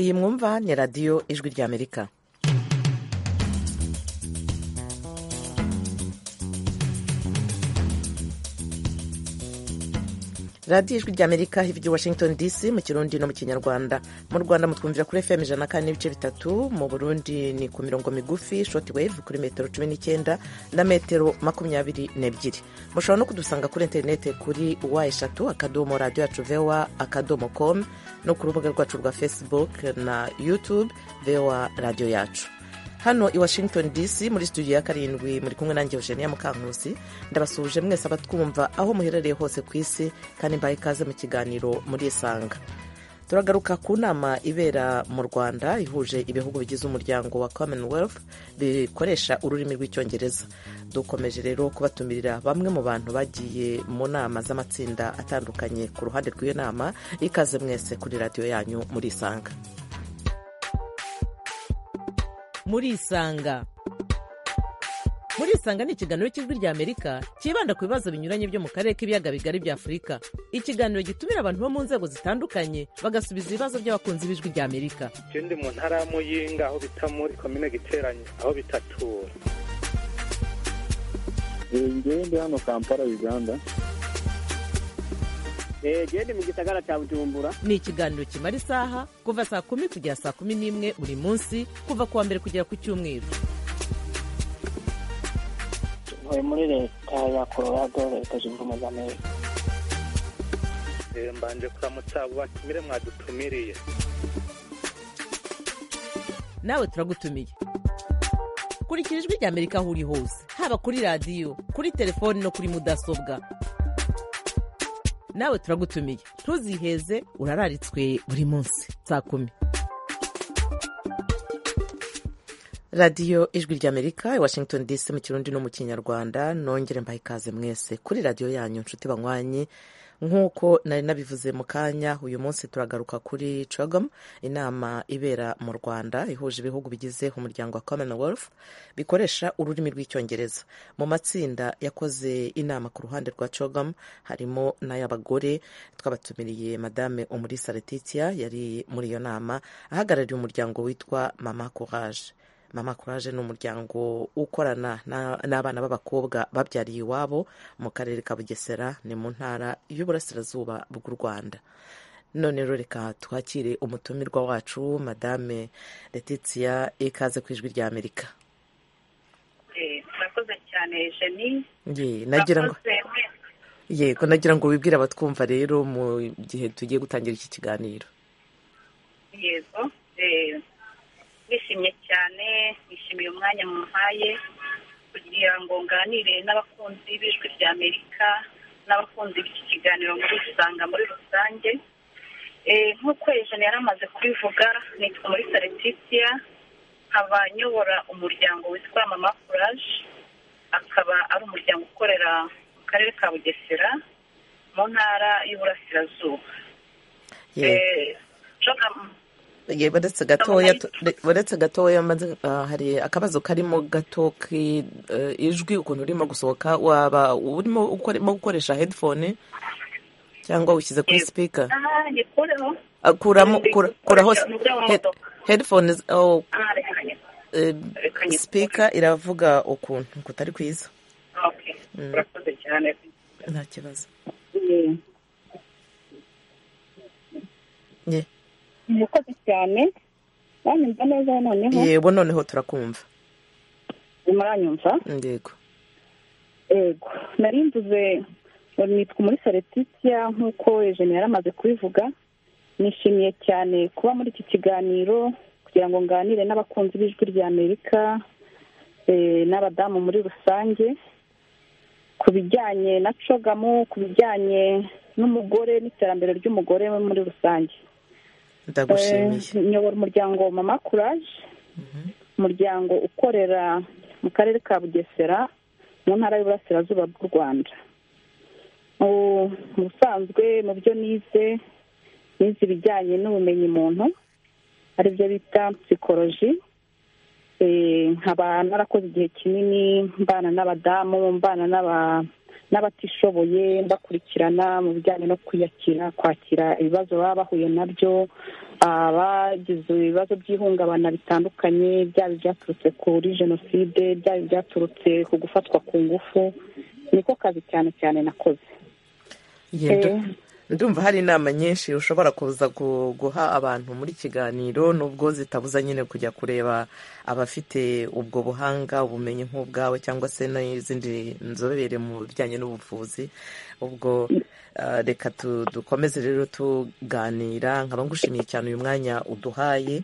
iyi mwumva ni radiyo ijwi ry'amerika radiyo ijwi ry'amerika hirya washington dc mu kirundi no mu kinyarwanda mu rwanda mutwumvira kuri fm ijana kandi n'ibice bitatu mu burundi ni ku mirongo migufi shoti wave kuri metero cumi n'icyenda na metero makumyabiri n'ebyiri mushobora no kudusanga kuri interinete kuri wa eshatu akadomo radiyo yacu vewa akadomo komu no ku rubuga rwacu rwa facebook na youtube vewa radiyo yacu hano i washington dc muri studio ya karindwi muri kumwe nanjye eugenia mukankusi ndabasuhuje mwese abatwumva aho muherereye hose ku isi kandi mbaye ikaze mu kiganiro muri isanga turagaruka ku nama ibera mu rwanda ihuje ibihugu bigize umuryango wa commonwealth bikoresha ururimi rw'icyongereza dukomeje rero kubatumirira bamwe mu bantu bagiye mu nama z'amatsinda atandukanye ku ruhande rw'iyo nama ikaze mwese kuri radiyo yanyu muri isanga muri isanga muri isanga ni ikiganiro cy'ijwi rya amerika cyibanda ku bibazo binyuranye byo mu karere k'ibiyaga bigari bya afurika ikiganiro gitumira abantu bo mu nzego zitandukanye bagasubiza ibibazo by'abakunzi b'ijwi rya amerika ikindi mu ntara ya muyinga aho bita muri komine giteranye aho bitatura ngende hano kampala uganda genda mu gisagara cya bujumbura ni ikiganiro kimara isaha kuva saa kumi kugera saa kumi n'imwe buri munsi kuva ku wa mbere kugera ku cyumweru tuvuye muri leta ya colorado leta zunze ubumwe za amerika mbanje kuramutsa abo batumire mwadutumiriye nawe turagutumiye kurikira ijwi rya amerika aho uri hose haba kuri radiyo kuri telefoni no kuri mudasobwa nawe turagutumiye ntuziheze urararitswe buri munsi saa kumi radiyo ijwi ry'amerika i washington dc mu kirundi no mu kinyarwanda nongere mbaha ikaze mwese kuri radiyo yanyu nshuti banywanyi nk'uko nari nabivuze mu kanya uyu munsi turagaruka kuri cogom inama ibera mu rwanda ihuje ibihugu bigize umuryango wa commonwealth bikoresha ururimi rw'icyongereza mu matsinda yakoze inama ku ruhande rwa cogom harimo n'ay'abagore twabatumiriye madame umulisa letitia yari muri iyo nama ahagarariye umuryango witwa mama courage mama courage ni umuryango ukorana n'abana b'abakobwa babyariye iwabo mu karere ka bugesera ni mu ntara y'uburasirazuba bw'u rwanda none rero reka twakire umutumirwa wacu madame letitia ikaze ku ijwi ry'amerika murakoze cyane jeni nagira ngo yego nagira ngo wibwire abatwumva rero mu gihe tugiye gutangira iki kiganiro yego nishimye cyane nishimiye umwanya mumpaye kugira ngo nganire n'abakunzi b'ijwi rya amerika n'abakunzi b'iki kiganiro muri usanga muri rusange nk'uko ejana yari amaze kubivuga nitwa muri saletitia nkaba nyobora umuryango witwa mama kuraje akaba ari umuryango ukorera mu karere ka bugesera mu ntara y'uburasirazuba uretse gatoya hari akabazo karimo gato ijwi ukuntu urimo gusohoka waba urimo gukoresha hedifone cyangwa wishyize kuri sipika kuraho hedifone sipika iravuga ukuntu kutari kwiza nta kibazo murakoze cyane mwanyumva neza noneho yego noneho turakumva muranyumva yego yego nari mvuze nitwa muri saletitia nk'uko ejeni yari amaze kubivuga nishimiye cyane kuba muri iki kiganiro kugira ngo nganire n'abakunzi b'ijwi rya amerika n'abadamu muri rusange ku bijyanye na cogamu ku bijyanye n'umugore n'iterambere ry'umugore muri rusange nyobora umuryango mama kuraje umuryango ukorera mu karere ka bugesera mu ntara y'uburasirazuba bw'u rwanda mu busanzwe mu byo nize nize ibijyanye n'ubumenyi muntu aribyo bita psikoloji nkaba narakoze igihe kinini mbana n'abadamu mbana n'abatishoboye mbakurikirana mu bijyanye no kwiyakira kwakira ibibazo baba bahuye nabyo abagize ibibazo by'ihungabana bitandukanye byaba ibyaturutse kuri jenoside byaba ibyaturutse ku gufatwa ku ngufu niko kazi cyane cyane nakoze Yendo. ndumva hari inama nyinshi ushobora kuza gu- guha abantu muri kiganiro nubwo zitabuza nyine kujya kureba abafite ubwo buhanga ubumenyi nk'ubwawe cyangwa se n'izindi nzobere mu bijyanye n'ubuvuzi ubwo ah, reka tu- dukomeze rero tuganira nkaba ngushimiye cyane uyu mwanya uduhaye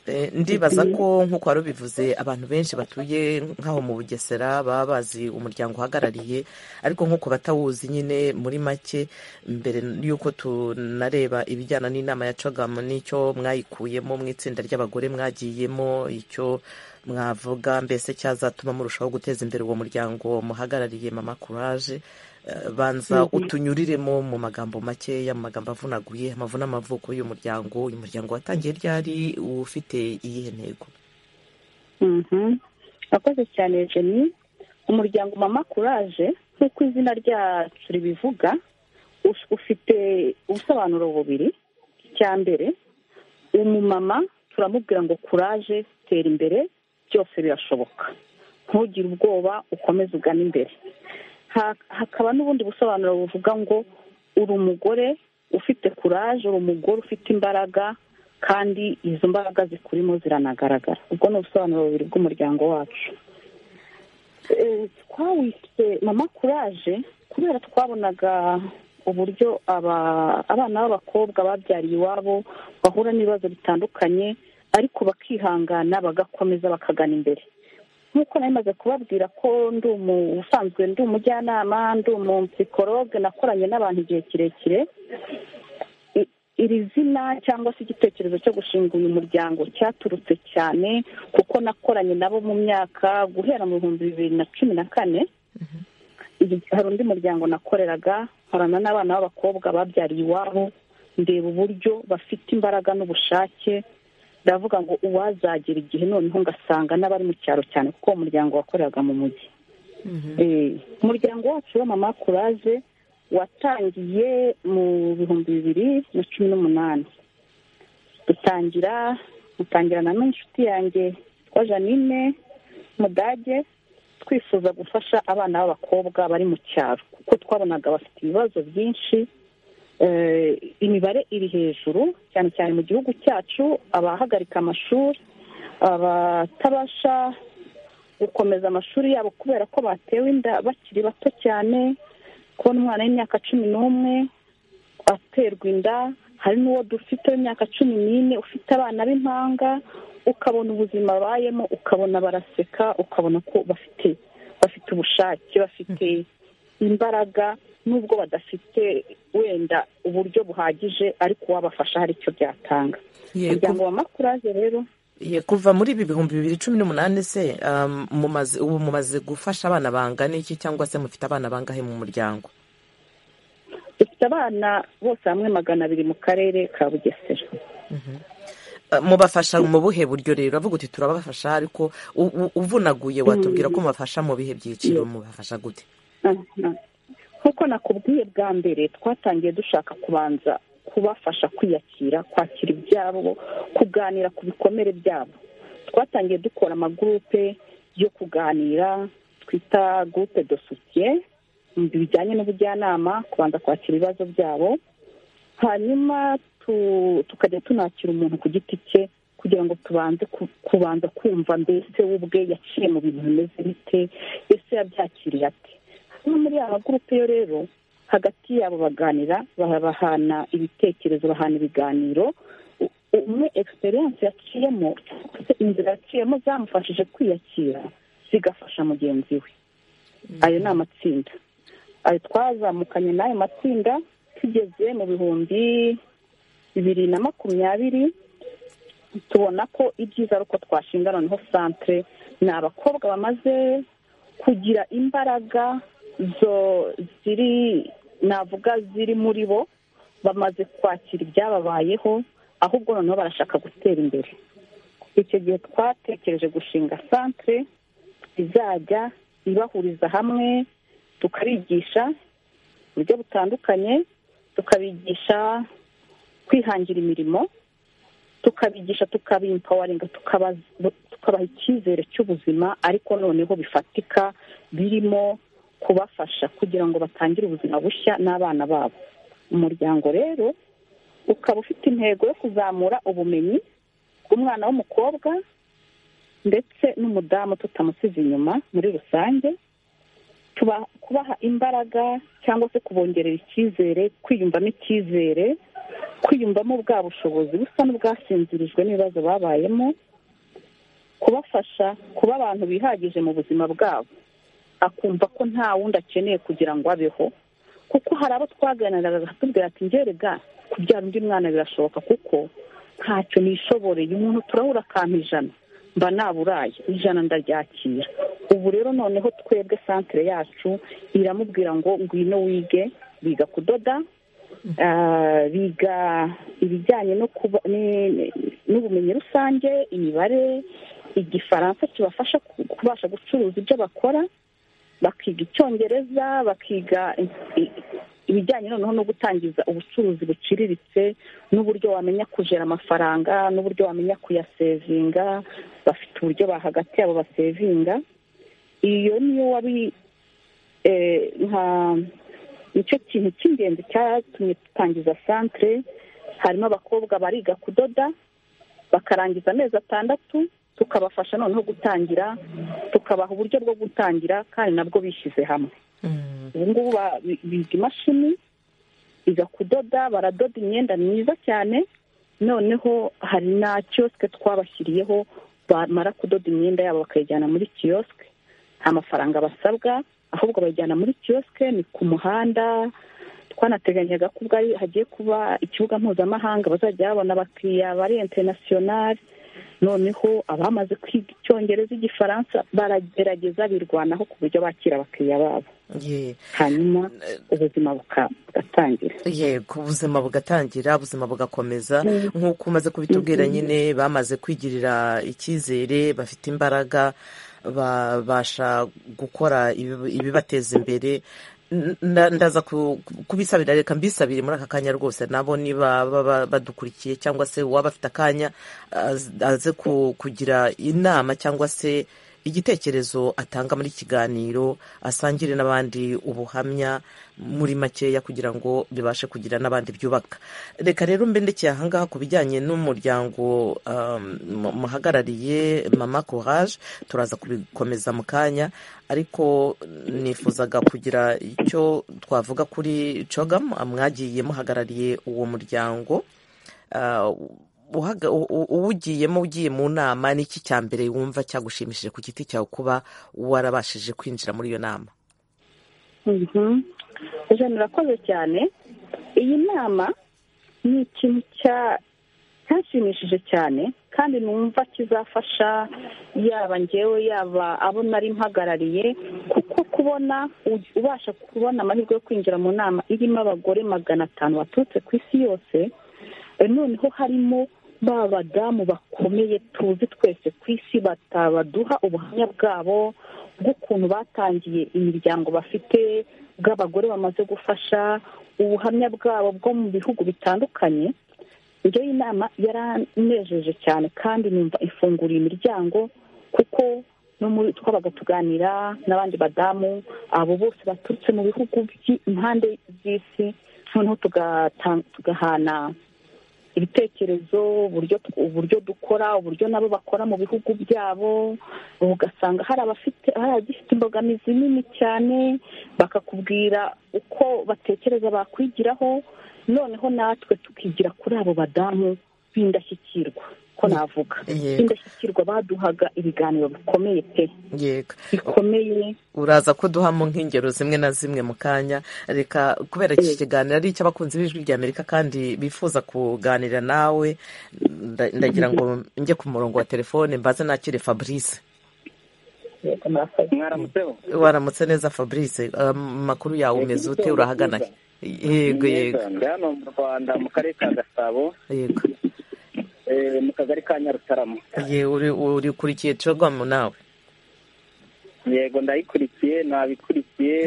Eh, ndibaza ko nk'uko wari ubivuze abantu benshi batuye nk'aho mu bugesera baba bazi umuryango uhagarariye ariko nk'uko batawuzi nyine muri make mbere y'uko tunareba ibijyana n'inama ya cagam n'icyo mwayikuyemo mu itsinda ry'abagore mwagiyemo icyo mwavuga mbese cyazatuma murushaho guteza imbere uwo muryango muhagarariye mama courage Eh, banza utunyuriremo mu magambo makeya mu magambo avunaguye amavuna amavuko y'uyu muryango uyu muryango watangiye ryari ufite iyihe ntego Mhm. Akoze cyane Jenny. Umuryango Mama Courage nk'uko izina ryacu ribivuga us- ufite ubusobanuro bubiri. Icya mbere umumama turamubwira ngo courage tera imbere byose birashoboka. Ntugire ubwoba ukomeze ugana imbere. Ha- Hakaba n'ubundi busobanuro buvuga ngo uri umugore ufite courage, uri umugore ufite imbaraga kandi izo mbaraga zikurimo ziranagaragara ubwo ni ubusobanuro bubiri bw'umuryango wacu Eh, twawise mama courage kubera twabonaga uburyo aba- abana b'abakobwa babyariye iwabo bahura n'ibibazo bitandukanye ariko bakihangana bagakomeza bakagana imbere nk'uko nari maze kubabwira ko ndi umu- ubusanzwe ndi umujyanama ndi umupsikologe nakoranye n'abantu igihe kirekire I- iri zina cyangwa se igitekerezo cyo gushinga uyu muryango cyaturutse cyane kuko nakoranye nabo mu myaka guhera mu bihumbi bibiri na cumi na kane Igi- hari undi muryango nakoreraga nkorana n'abana b'abakobwa babyariye iwabo ndeba uburyo bafite imbaraga n'ubushake ndavuga ngo uwazagera igihe noneho ngasanga n'abari mu cyaro cyane kuko uwo muryango wakoreraga mu mujyi Eh, umuryango wacu wa mama courage watangiye mu bihumbi bibiri na cumi n'umunani dutangira dutangirana n'inshuti yanjye yitwa janine mudage twifuza gufasha abana b'abakobwa bari mu cyaro kuko twabonaga bafite ibibazo byinshi Eh, imibare iri hejuru cyane cyane mu gihugu cyacu abahagarika amashuri abatabasha gukomeza amashuri yabo kubera ko batewe inda bakiri bato cyane kubona umwana w'imyaka cumi n'umwe aterwa inda hari n'uwo dufite w'imyaka cumi n'ine ufite abana b'impanga ukabona ubuzima abayemo ukabona baraseka ukabona ko bafite bafite ubushake bafite imbaraga nubwo badafite wenda uburyo buhagije ariko uwabafasha hari icyo byatanga Yego. umuryango wa makuraje rero Ye, kuva muri ibi bihumbi bibiri cumi n'umunani se um, mumaze- ubu mumaze gufasha abana bangana iki cyangwa se mufite abana bangahe mu muryango dufite abana bose hamwe magana abiri mu karere ka bugesera Uh, mubafasha mu buhe buryo rero avuga uti turabafasha ariko u- u- uvunaguye watubwira ko mubafasha mu bihe byiciro mubafasha gute Aha. nk'uko nakubwiye bwa mbere twatangiye dushaka kubanza kubafasha kwiyakira kwakira ibyabo kuganira ku bikomere byabo twatangiye dukora amagurupe yo kuganira twita gurupe do soutien mu bijyanye n'ubujyanama kubanza kwakira ibibazo byabo hanyuma tu- tukajya tunakira umuntu ku giti cye kugira ngo tubanze ku- kubanza kumva mbese we ubwe yaciye mu bintu bimeze bite ese yabyakiriye ate no muri aya magurupe yo rero hagati yabo baganira bahana ibitekerezo bahana ibiganiro U- umwe egisperiyanse yaciyemo cyangwa se inzira yaciyemo zamufashije kwiyakira zigafasha mugenzi we ayo ni amatsinda ayo twazamukanye n'ayo matsinda tugeze mu bihumbi bibiri na makumyabiri tubona ko ibyiza ari uko twashinga noneho santere ni abakobwa bamaze kugira imbaraga zo ziri navuga ziri muri bo bamaze kwakira ibyababayeho ahubwo noneho barashaka gutera imbere icyo gihe twatekereje gushinga santere izajya ibahuriza hamwe tukabigisha uburyo butandukanye tukabigisha kwihangira imirimo tukabigisha tukabimpawaringa tukabaha icyizere cy'ubuzima ariko noneho bifatika birimo kubafasha kugira ngo batangire ubuzima bushya n'abana babo umuryango rero ukaba ufite intego yo kuzamura ubumenyi bw'umwana w'umukobwa ndetse n'umudamu tutamusize inyuma muri rusange kubaha imbaraga cyangwa se kubongerera icyizere kwiyumvamo icyizere kwiyumvamo bwa bushobozi busa n'ubwasinzirijwe n'ibibazo babayemo kubafasha kuba abantu bihagije mu buzima bwabo akumva ko nta wundi akeneye kugira ngo abeho kuko hari abo twaganiraga tubwira ati ngerega kubyara undi mwana birashoboka kuko ntacyo nishoboreye umuntu turabura akantu ijana mba naburaye ijana ndaryakira ubu rero noneho twebwe santire yacu iramubwira ngo ngwino wige biga kudoda biga ibijyanye n'ubumenyi rusange imibare igifaransa kibafasha kubasha gucuruza ibyo bakora bakiga icyongereza bakiga ibijyanye noneho no gutangiza ubucuruzi buciriritse n'uburyo wamenya kujera amafaranga n'uburyo wamenya kuyasevinga bafite uburyo bahagati yabo basevinga iyo niyo wari nka nicyo kintu cy'ingenzi cyatumye dutangiza santire harimo abakobwa bariga kudoda bakarangiza amezi atandatu tukabafasha noneho gutangira tukabaha uburyo bwo gutangira kandi nabwo bishyize hamwe ubu ngubu biga imashini biga kudoda baradoda imyenda myiza cyane noneho hari na kiyosike twabashyiriyeho bamara kudoda imyenda yabo bakayijyana muri kiyosike nta mafaranga basabwa ahubwo bayijyana muri kiyosike ni ku muhanda twanateganyaga ko ubwo hagiye kuba ikibuga mpuzamahanga bazajya babona abakiriya bari interinasiyonari noneho abamaze kwiga icyongereza igifaransa baragerageza birwanaho ku buryo bakira abakiriya babo hanyuma ubuzima bugatangira yego ubuzima bugatangira ubuzima bugakomeza nk'uko umaze kubitubwira nyine bamaze kwigirira icyizere bafite imbaraga babasha gukora ibibateza imbere ndaza kubisabira reka mbisabire muri aka kanya rwose nabo niba badukurikiye cyangwa se uwaba afite akanya aze kugira inama cyangwa se igitekerezo atanga muri kiganiro asangire n'abandi ubuhamya muri makeya kugira ngo bibashe kugira n'abandi byubaka reka rero mbendekeye ahangaha ku bijyanye n'umuryango muhagarariye mama courage turaza kubikomeza mu kanya ariko nifuzaga kugira icyo twavuga kuri cogamu mwagiye muhagarariye uwo muryango uwugiyemo ugiye mu nama n'iki cya mbere wumva cyagushimishije ku giti cyawe kuba warabashije kwinjira muri iyo nama ijana irakoze cyane iyi nama ni ikintu cyashimishije cyane kandi numva kizafasha yaba ngewe yaba abo nari mpagarariye kuko kubona ubasha kubona amahirwe yo kwinjira mu nama irimo abagore magana atanu baturutse ku isi yose noneho harimo ba badamu bakomeye tuzi twese ku isi baduha ubuhamya bwabo bw'ukuntu batangiye imiryango bafite bw'abagore bamaze gufasha ubuhamya bwabo bwo mu bihugu bitandukanye iyo inama yaranejeje cyane kandi numva ifunguriye imiryango kuko no muri twabaga tuganira n'abandi badamu abo bose baturutse mu bihugu by'impande z'isi noneho tugahana ibitekerezo uburyo uburyo dukora uburyo nabo bakora mu bihugu byabo ugasanga hari abafite hari abagifite imbogamizi nini cyane bakakubwira uko batekereza bakwigiraho noneho natwe tukigira kuri abo badamu b'indashyikirwa ko navuga indashyikirwa baduhaga ibiganiro bikomeye pe bikomeye uraza kuduhamo nk'ingero zimwe na zimwe mu kanya reka kubera iki kiganiro ari icy'abakunzi b'ijwi ry'amerika kandi bifuza kuganira nawe ndagira ngo njye ku murongo wa telefone mbaze nakire fabrice waramutse neza fabrice amakuru yawe umeze ute urahagana yego yego hano mu rwanda mu karere ka gasabo yego mu kagari ka nyarutarama urikurikiye cogamu nawe yego ndayikurikiye nabikurikiye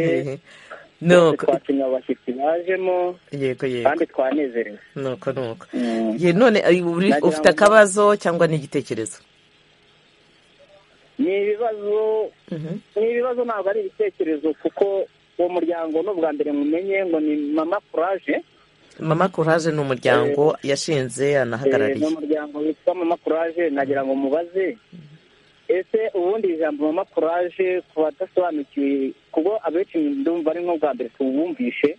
nuko twatumiye abashyitsi bajemo yego yego kandi twanezerewe nuko nuko Mm. ye none ay, uri- Nagira ufite ngo- akabazo cyangwa n'igitekerezo ni ibibazo Mhm. ni ibibazo ntabwo ari ibitekerezo kuko uwo muryango ni ubwa mbere mumenye ngo ni mama kuraje mama kuraje ni umuryango yashinze ni anahagarariye umuryango witwa mama kuraje nagira ngo mubaze ese ubundi iri jambo mama kuraje ku badasobanukiwe kuko abenshi ndumva ari nk'ubwa mbere tubumvishe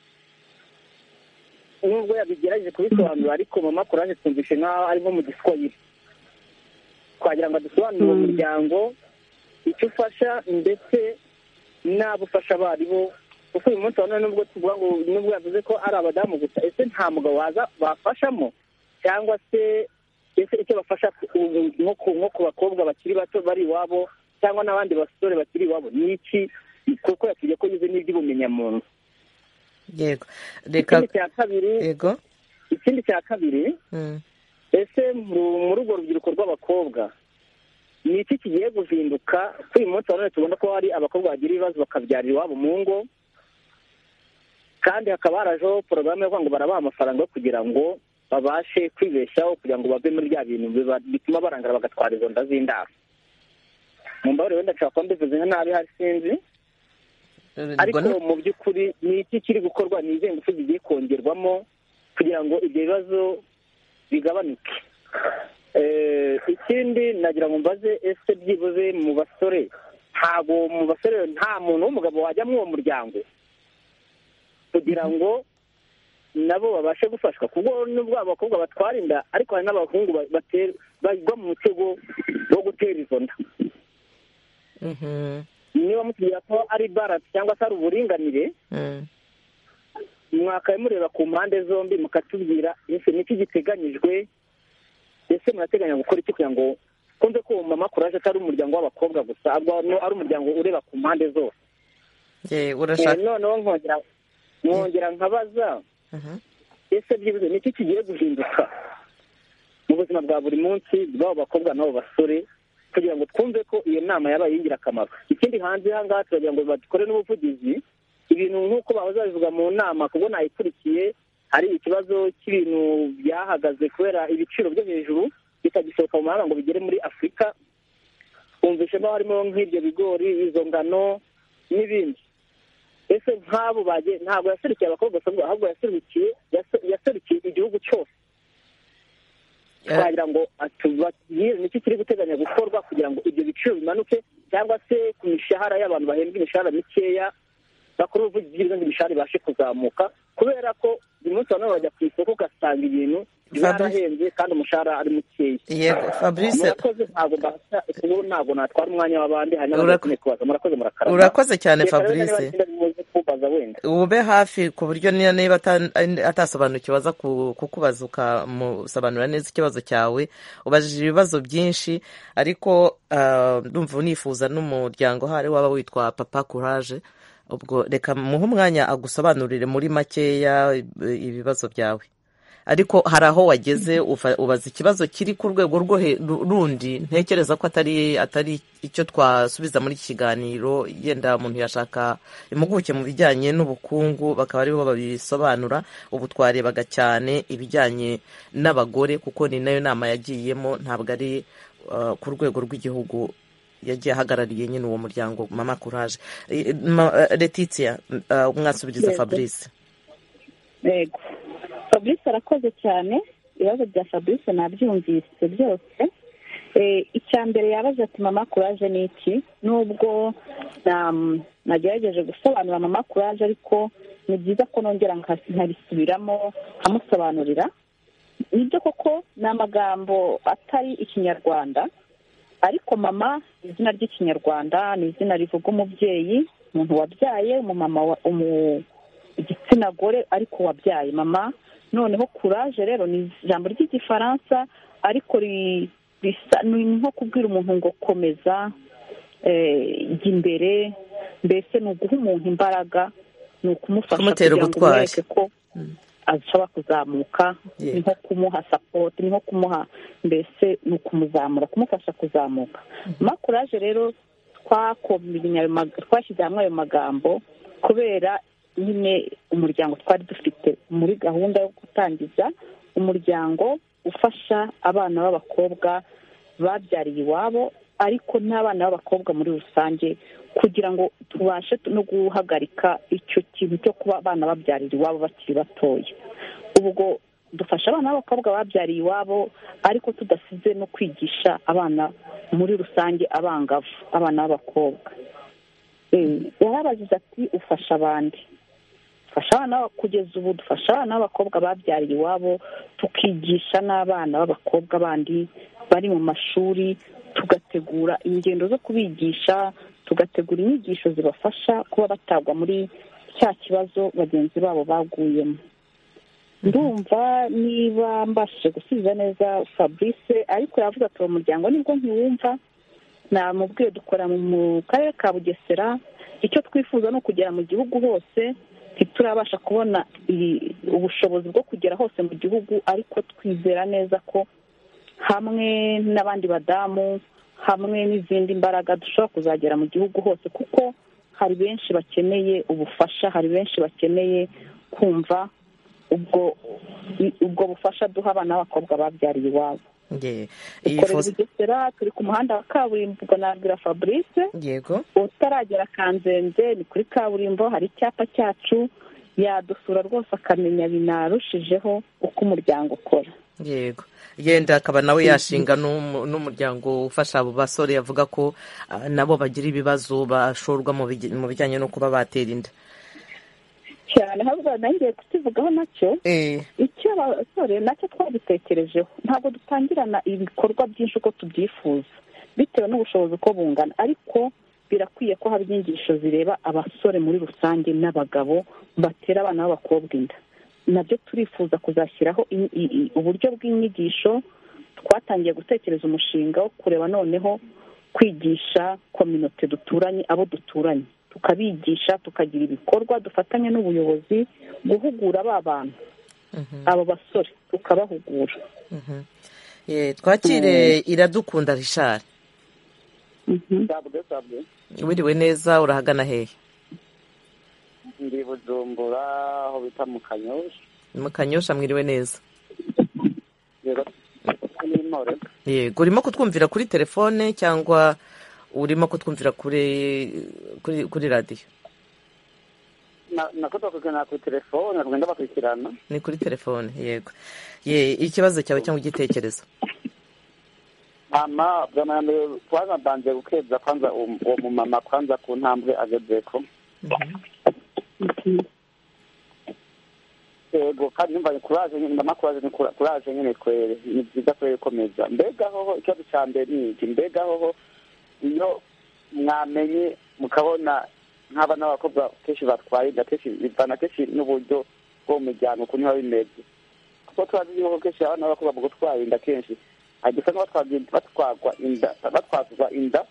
nubwo yabigerageje kubisobanura ariko mama kuraje twumvishe nk'aho arimo mu giswahili twagira ngo adusobanurire uwo muryango icyo ufasha ndetse n'abufasha abaribo kuko uyu munsi wa none nubwo tuvuga ngo nubwo yavuze ko ari abadamu gusa ese nta mugabo waza bafashamo cyangwa se ese icyo bafasha ku- nko ku- nko ku bakobwa bakiri bato bari iwabo cyangwa n'abandi basore bakiri iwabo ni iki kuko yatubwiye ko yize n'iby'ubumenyamuntu yego reka ikindi cya kabiri yego ikindi cya kabiri Mm. ese mu- muri urwo rubyiruko rw'abakobwa ni iki kigiye guhinduka ko uyu munsi wa none tubona ko hari abakobwa bagira ibibazo bakabyarira iwabo mu ngo kandi hakaba harajeho porogaramu yo kuvuga ngo barabaha amafaranga yo kugira ngo babashe kwibeshaho kugira ngo bave muri bya bintu biba- bituma barangara bagatwara izo nda z'indaro mu mbabarire wenda nshobora kuba mbivuze nka nabi hari sinzi Ubwo ariko ni- mu by'ukuri ni iki kiri gukorwa ni izihe ngufu zigiye kongerwamo kugira ngo ibyo bibazo bigabanuke Eh, ikindi nagira ngo mbaze ese byibuze mu basore ntabwo mu basore nta muntu w'umugabo wajya muri uwo muryango kugira ngo nabo babashe gufashwa kuko nubwo abakobwa batwara inda ariko hari n'abahungu ba- bate- bagwa mu mutego wo gutera izo nda Mhm. niba mutubwira ko ari baranse cyangwa se ari uburinganire Mm. mwakaye mureba ku mpande zombi mukatubwira ese niki giteganyijwe ese murateganya gukora iki kugira ngo kumve ko uwo mama kuraje atari umuryango w'abakobwa gusa ahubwo ari- ari umuryango ureba ku mpande zose Ye, Eh, urashaka noneho nkongera nkongera nkabaza Mhm. ese byibuze niki kigiye guhinduka mu buzima bwa buri munsi bw'abo bakobwa n'abo basore kugira ngo twumve ko iyo nama yabaye y'ingirakamaro ikindi hanze aha ngaha turagira ngo badukore n'ubuvugizi ibintu nk'uko bahoze babivuga mu nama kuko nayikurikiye hari ikibazo cy'ibintu byahagaze kubera ibiciro byo hejuru bitagisohoka mu mahanga ngo bigere muri afurika twumvishemo harimo nk'ibyo bigori izo ngano n'ibindi ese nk'abo bagiye ntabwo yaserukiye abakobwa gusa ngo ahubwo yaserukiye yase- yaserukiye igihugu cyose Eh, twagira ngo atubabwire niki kiri guteganya gukorwa kugira ngo ibyo biciro bimanuke cyangwa se ku mishahara y'abantu bahembwa imishahara mikeya bakora ubuvugizi bw'ibyo imishahara ibashe kuzamuka kubera ko buri munsi abantu bajya ku isoko ugasanga ibintu byarahenze kandi umushahara ari mukeya yego fabrice murakoze ntabwo mbasha ubu ntabwo natwara umwanya w'abandi hari n'abandi Urako- bakeneye kubaza murakoze murakarama urakoze cyane Reka rero niba fabrice ikindi muze kumbaza wenda ube hafi ku buryo niyo niba ata- atasobanukiwe aza ku- kukubaza ukamusobanurira neza ikibazo cyawe ubajije ibibazo byinshi ariko ah, ndumva unifuza n'umuryango hari waba witwa papa courage ubwo reka muhe umwanya agusobanurire muri makeya eh, ibibazo byawe ariko hari aho wageze ufa- ubaza ikibazo kiri ku rwego rwo he- ru- rundi ntekereza ko atari atari icyo twasubiza muri iki kiganiro yenda umuntu yashaka impuguke mu bijyanye n'ubukungu bakaba aribo babisobanura ubu twarebaga cyane ibijyanye n'abagore kuko ni nayo nama yagiyemo ntabwo ari uh, ku rwego rw'igihugu yagiye ahagarariye nyine uwo muryango mama courage Eh, ma- eh, letitia uh, mwasubiriza Yego. fabrice yego fabrice arakoze cyane ibibazo bya fabrice nabyumvise byose Eh, icya mbere yabaza ati mama kuraje ni iki nubwo na- nagerageje gusobanura mama kuraje ariko ni byiza ko nongera nka- nkabisubiramo nkamusobanurira nibyo koko ni amagambo atari ikinyarwanda ariko mama ni izina ry'ikinyarwanda ni izina rivuga umubyeyi umuntu wabyaye umumama wa- umu- igitsina gore ariko wabyaye mama noneho kuraje rero ni ijambo ry'igifaransa ariko ri- risa ni nko kubwira umuntu ngo komeza eh, jya imbere mbese ni uguha umuntu imbaraga ni ukumufasha Kumutera kugira ngo ubutwari. umwereke ko ashobora kuzamuka Yego. ni nko kumuha sapoti ni nko kumuha mbese ni ukumuzamura kumufasha kuzamuka makuraje rero twakomye ayo mag- twashyize hamwe ayo magambo kubera nyine umuryango twari dufite muri gahunda yo gutangiza umuryango ufasha abana b'abakobwa babyariye iwabo ariko n'abana b'abakobwa muri rusange kugira ngo tubashe no guhagarika icyo kintu cyo kuba abana babyarira iwabo bakiri batoya ubwo dufasha abana b'abakobwa babyariye iwabo ariko tudasize no kwigisha abana muri rusange abangavu abana b'abakobwa Eh, yarabazize ati ufasha abandi dufasha abana b'aba- kugeza ubu dufasha abana b'abakobwa babyariye iwabo tukigisha n'abana b'abakobwa bandi bari mu mashuri tugategura ingendo zo kubigisha tugategura inyigisho zibafasha kuba batagwa muri cya kibazo bagenzi babo baguyemo ndumva niba mbashije gusubiza neza fabrice ariko yavuga ati uwo muryango nibwo nkiwumva namubwiye dukora mu mu karere ka bugesera icyo twifuza ni ukugera mu gihugu hose ntiturabasha kubona i- ubushobozi bwo kugera hose mu gihugu ariko twizera neza ko hamwe n'abandi badamu hamwe n'izindi mbaraga dushobora kuzagera mu gihugu hose kuko hari benshi bakeneye ubufasha hari benshi bakeneye kumva ubwo ubwo bufasha duha abana b'abakobwa babyariye iwabo Nge- iyi dukorera fos- bugesera turi ku muhanda wa kaburimbo ubwo nabwira fabrice yego utaragera kanzenze ni kuri kaburimbo hari icyapa cyacu yadusura rwose akamenya binarushijeho uko umuryango ukora yego yenda akaba nawe yashinga n'umu- n'umuryango ufasha abo basore yavuga ko ah, nabo bagira ibibazo bashorwa mu bigi- mu bijyanye no kuba batera inda cyane ahubwo nongeye kukivugaho nacyo Eh, icyo abasore nacyo twabitekerejeho ntabwo dutangirana ibikorwa byinshi uko tubyifuza bitewe n'ubushobozi uko bungana ariko birakwiye ko haba inyigisho zireba abasore muri rusange n'abagabo batera abana b'abakobwa inda nabyo turifuza kuzashyiraho in- i- i- uburyo bw'inyigisho twatangiye gutekereza umushinga wo kureba noneho kwigisha kominote duturanye abo duturanye tukabigisha tukagira ibikorwa dufatanya n'ubuyobozi guhugura ba bantu abo basore tukabahugura eh, twakire iradukunda rishari sabwe sabwe wiriwe neza urahagana hehe ndi bujumbura aho bita mu kanyosha mu kanyosha mwiriwe neza rero n'intore yego urimo kutwumvira kuri telefone cyangwa urimo kutwumvira kuri kuri, kuri radiyo Na- nakoze kuganira ku telefone rugenda bakurikirana ni kuri telefone yego ye ikibazo cyawe cyangwa igitekerezo ama bwana ya mbere kwanza mbanje gukebza kwanza um- uwo mumama kwanza ku ntambwe agezeko yego kandi numvanye kuraje nyine ndama kuraje ni kura- kuraje nyine kwere ni byiza kwere gukomeza mbega hoho ikibazo cya mbere ni iki mbega hoho iyo mwamenye mukabona nk'abana b'abakobwa kenshi batwaye inda kenshi bivana kenshi n'uburyo bwo mu muryango ukuntu biba bimeze kuko turazi yuko kenshi abana b'abakobwa mu gutwara inda kenshi hari usanga batwagwa- batwagwa inda batwazwa inda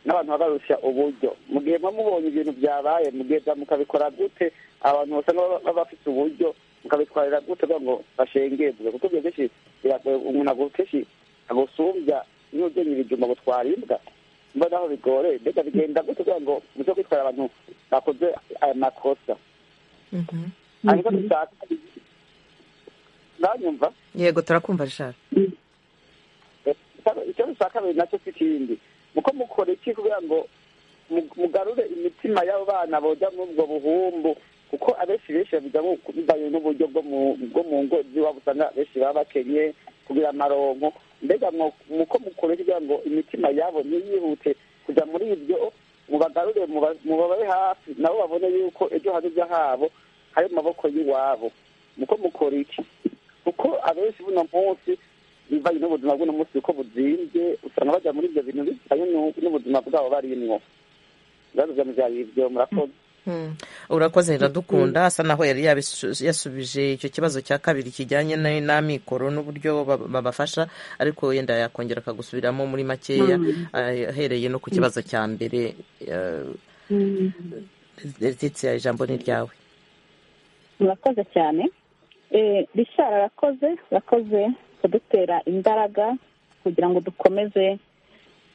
n'abantu babarusha uburyo mu gihe muba mubonye ibintu byabaye mugeza mukabikora gute abantu basanga baba- baba bafite uburyo mukabitwarira gute kugira ngo bashengerwe kuko ibyo kenshi biragoye umuntu ntabwo kenshi agusumbya niba ugenye ibijumba gutwara imbwa mba naho bigoreye mbega bigenda gute kugira ngo muze kwitwara abantu bakoze aya makosa ariko dushaka nanyumva yego turakumva rishari icyo dushaka biri nacyo si ikindi nuko mukora iki kugira ngo mu- mugarure imitima y'abo bana bojya muri ubwo buhumbu kuko abenshi benshi babijyamo bivanye n'uburyo bwo mu- bwo mu ngo z'iwabo usanga benshi baba bakenye kugira amaronko mbega mwo- muko mukora iki kugira ngo imitima yabo ntiyihute kujya muri ibyo mubagarure muba- mubababe hafi nabo babone yuko ejo hazaza habo hari mu maboko y'iwabo muko mukora iki kuko abenshi buno munsi bivanye n'ubuzima bw'uno munsi uko buzinze usanga bajya muri ibyo bintu bivanye n'u- n'ubuzima bwabo barimwo ibibazo bya mubyara ibyo murakoze urakoze iradukunda asa naho yari yabisu- yasubije icyo kibazo cya kabiri kijyanye na- n'amikoro n'uburyo ba- babafasha ariko yenda yakongera akagusubiramo muri makeya ah, ahereye no ku kibazo cya mbere ya ijambo ni ryawe murakoze cyane Eh, rishara arakoze arakoze kudutera imbaraga kugira ngo dukomeze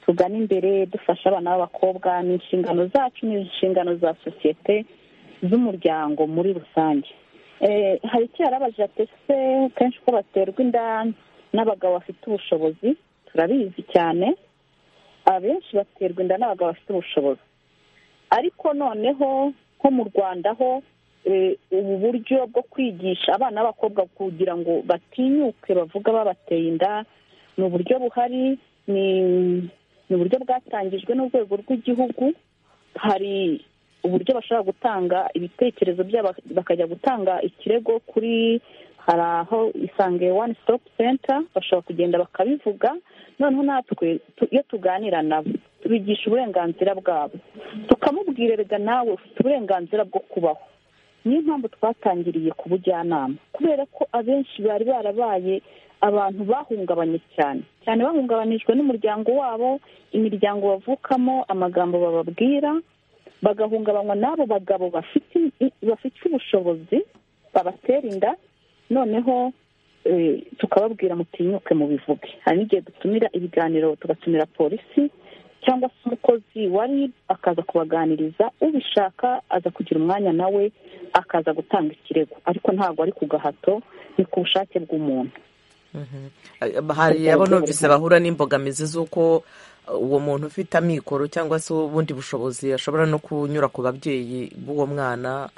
tugane imbere dufasha abana b'abakobwa ni inshingano zacu ni inshingano za sosiyete z'umuryango muri rusange hari icyo yarabajije ati ese kenshi ko baterwa inda n'abagabo bafite ubushobozi turabizi cyane abenshi baterwa inda n'abagabo bafite ubushobozi ariko noneho nko mu rwanda ho ubu buryo bwo kwigisha abana b'abakobwa kugira ngo batinyuke bavuga babateye inda ni uburyo buhari ni uburyo bwatangijwe n'urwego rw'igihugu hari uburyo bashobora gutanga ibitekerezo byabo bakajya gutanga ikirego kuri hari aho isange wani sitopu senta bashobora kugenda bakabivuga noneho natwe iyo tuganira nabo tubigisha uburenganzira bwabo tukamubwira rega nawe ufite uburenganzira bwo kubaho niyo mpamvu twatangiriye ku bujyanama kubera ko abenshi bari barabaye abantu bahungabanye cyane cyane bahungabanijwe n'umuryango wabo imiryango bavukamo amagambo bababwira bagahungabanywa n'abo bagabo bafite ubushobozi babatera inda noneho tukababwira mutinyuke mu bivuge hari n'igihe dutumira ibiganiro tugatumira polisi cyangwa se umukozi wari akaza kubaganiriza ubishaka aza kugira umwanya nawe akaza gutanga ikirego ariko ntabwo ari ku gahato ni ku bushake bw'umuntu hari abo numvise bahura n'imbogamizi z'uko uwo muntu ufite amikoro cyangwa se ubundi bushobozi ashobora no kunyura ku babyeyi b'uwo mwana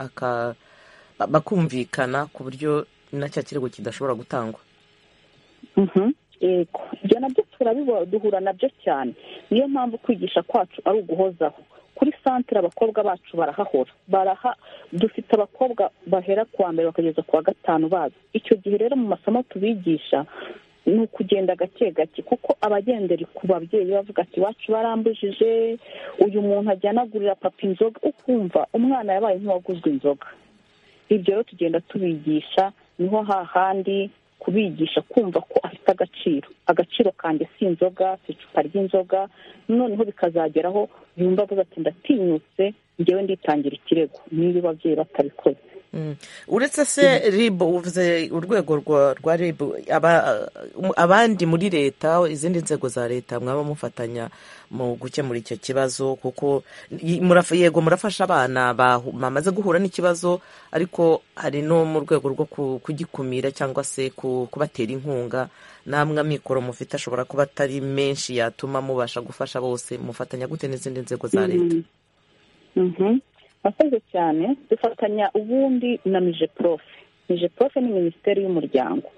bakumvikana ku buryo nacyo kirego kidashobora gutangwa ibyo nabyo duhura nabyo cyane niyo mpamvu kwigisha kwacu ari uguhozaho kuri santire abakobwa bacu barahahora baraha dufite abakobwa bahera kuwa mbere bakageza ku wa gatanu bazi icyo gihe rero mu masomo tubigisha ni ukugenda gake gake kuko abagendera ku babyeyi bavuga ati iwacu barambujije uyu muntu ajyanagurira papa inzoga ukumva umwana yabaye nk'uwaguzwe inzoga ibyo rero tugenda tubigisha niho hahandi kubigisha kumva ko afite agaciro agaciro kanjye si inzoga si icupa ry'inzoga noneho bikazageraho yumva avuga ati ndatinyutse ngewe nditangira ikirego niba ababyeyi batabikoze uretse se ribu uvuze urwego rwa ribu abandi muri leta izindi nzego za leta mwaba mufatanya mu gukemura icyo kibazo kuko yego murafasha abana bamaze guhura n'ikibazo ariko hari no mu rwego rwo kugikumira cyangwa se kubatera inkunga n'amwe amikoro mufite ashobora kuba atari menshi yatuma mubasha gufasha bose mufatanya gute n'izindi nzego za leta murakoze cyane dufatanya ubundi na mije porofe mije porofe ni minisiteri y'umuryango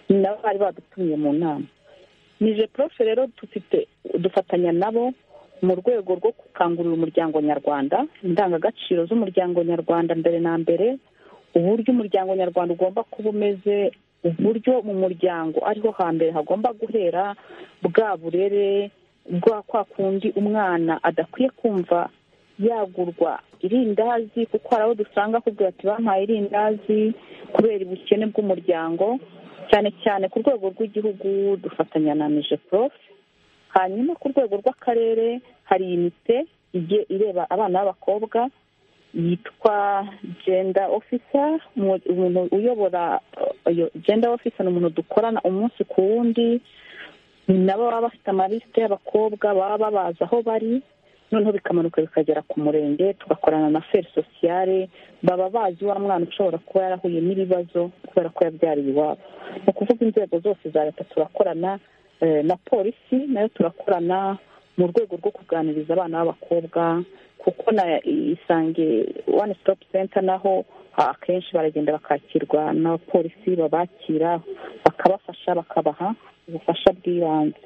ni nabo bari badutumiye mu nama mije porofe rero dufite dufatanya nabo mu rwego rwo gukangurira umuryango nyarwanda indangagaciro z'umuryango nyarwanda mbere na mbere uburyo umuryango nyarwanda ugomba kuba umeze uburyo mu muryango ariho hambere hagomba guhera bwa burere bwa kwa kundi umwana adakwiye kumva yagurwa irindazi kuko hari abo dusanga akubwira ati bampaye irindazi kubera ubukene bw'umuryango cyane cyane ku rwego rw'igihugu dufatanya na mije porofe hanyuma ku rwego rw'akarere hari imite igiye ireba abana b'abakobwa yitwa jenda ofisa umuntu uyobora jenda ofisa ni umuntu dukorana umunsi ku wundi ni nabo baba bafite amalisite y'abakobwa baba babaza aho bari noneho bikamanuka bikagera ku murenge tugakorana na feri sosiyale baba bazi wa mwana ushobora kuba yarahuye n'ibibazo kubera ko yabyariye iwabo ni ukuvuga inzego zose za leta turakorana na polisi nayo turakorana mu rwego rwo kuganiriza abana b'abakobwa kuko na isange wani sitopu senta naho akenshi baragenda bakakirwa n'abapolisi babakira bakabafasha bakabaha ubufasha bw'ibanze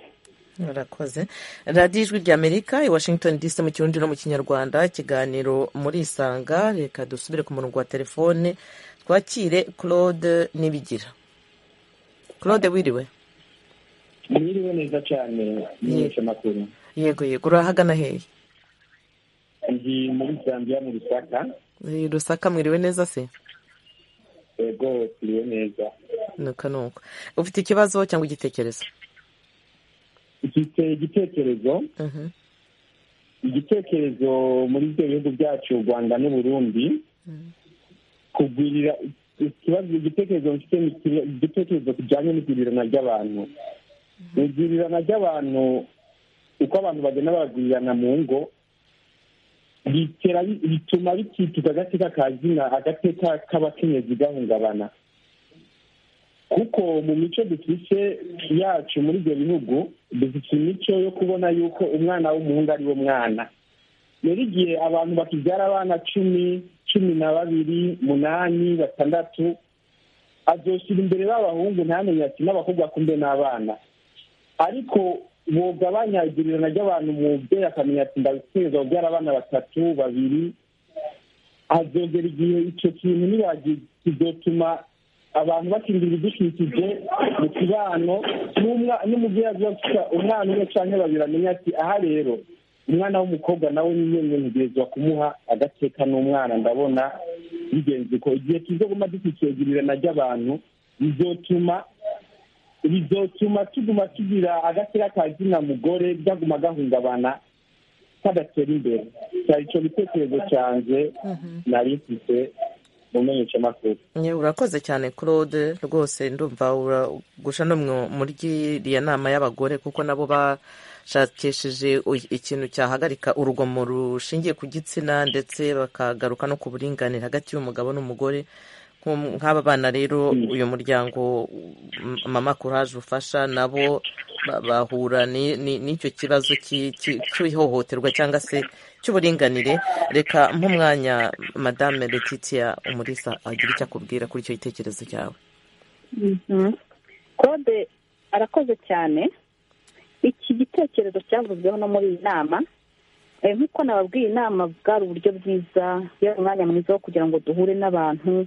murakoze radiyo ijwi rya amerika i washington dc mu kirundi no mu kinyarwanda ikiganiro muri isanga reka dusubire ku murongo wa telefone twakire claude nibigira claude wiriwe wiriwe neza cyane n'imyinshi makuru yego yego urahagana hehe ndi muri zambia mu rusaka rusaka mwiriwe neza se yego twiriwe neza nuko nuko ufite ikibazo cyangwa igitekerezo ifite igitekerezo igitekerezo muri ibyo bihugu byacu u rwanda n'uburundi kugurira ikibazo igitekerezo mfite igitekerezo kijyanye n'igurirana ry'abantu igurirana ry'abantu uko abantu bagenda babagwirirana mu ngo bitera bituma bikituka agateka ka zina agateka k'abakenyezi gahungabana kuko mu mico dufite yacu muri ibyo bihugu dufite imico yo kubona yuko umwana w'umuhungu ari wo mwana rero igihe abantu bakibyara abana cumi cumi na babiri umunani batandatu azoshyira imbere b'abahungu ntamenye ati n'abakobwa akunde n'abana ariko bugabanya igererana ry'abantu mubyeyi akamenya ati ndakweza kubyara abana batatu babiri azongera igihe icyo kintu ntibagizatuma abantu bakindira ibidukikije mu kibano n'umubyeyi avuga gusa umwana umwe cyangwa babiri amenya ati aha rero umwana w'umukobwa nawe ni umwe ntegerezwa kumuha agateka n'umwana ndabona bigenze ko igihe tuzaguma dukikiyegererana ry'abantu bizotuma bizotuma tuguma tugira agatera ka zina mugore byaguma gahungabana kadatera imbere cyari icyo gitekerezo cyanjye nari mfite mu menyeshamakuru urakoze cyane claude rwose ndumva uragusha no muri iriya nama y'abagore kuko nabo bashakishije ikintu cyahagarika urugomo rushingiye ku gitsina ndetse bakagaruka no ku buringanire hagati y'umugabo n'umugore nk'aba bana rero uyu muryango mama kuraje ufasha nabo bahura n'icyo kibazo cy'ihohoterwa cyangwa se cy'uburinganire reka nk'umwanya madame Letitia umurisa agira icyo akubwira kuri icyo gitekerezo cyawe kode arakoze cyane iki gitekerezo cyavuzweho no muri iyi nama nk'uko nababwiye inama bwari uburyo bwiza yari umwanya mwiza wo kugira ngo duhure n'abantu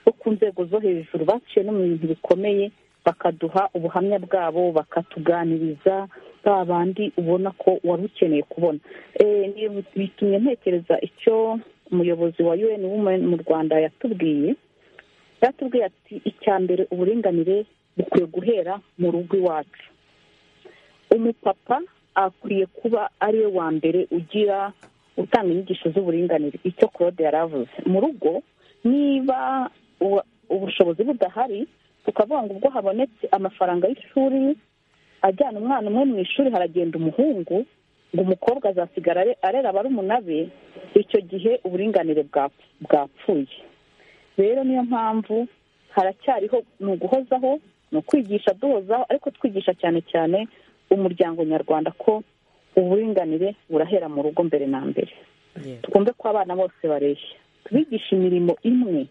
bo ku nzego zo hejuru baciye no mu bintu bikomeye bakaduha ubuhamya bwabo bakatuganiriza ba bandi ubona ko wari ukeneye kubona bitumye ntekereza icyo umuyobozi wa UN Women mu rwanda yatubwiye yatubwiye ati icya mbere uburinganire bukwiye guhera mu rugo iwacu umupapa akwiye kuba ariwe wa mbere ugira utanga inyigisho z'uburinganire icyo claude yari avuze mu rugo niba ubushobozi budahari tukavuga ngo ubwo habonetse amafaranga y'ishuri ajyana umwana umwe mu ishuri haragenda umuhungu ngo umukobwa azasigara arera barumuna be icyo gihe uburinganire bwapfuye rero niyo mpamvu haracyariho ni uguhozaho ni ukwigisha duhozaho ariko twigisha cyane cyane umuryango nyarwanda ko uburinganire burahera mu rugo mbere na mbere twumve ko abana bose bareshya tubigisha imirimo imwe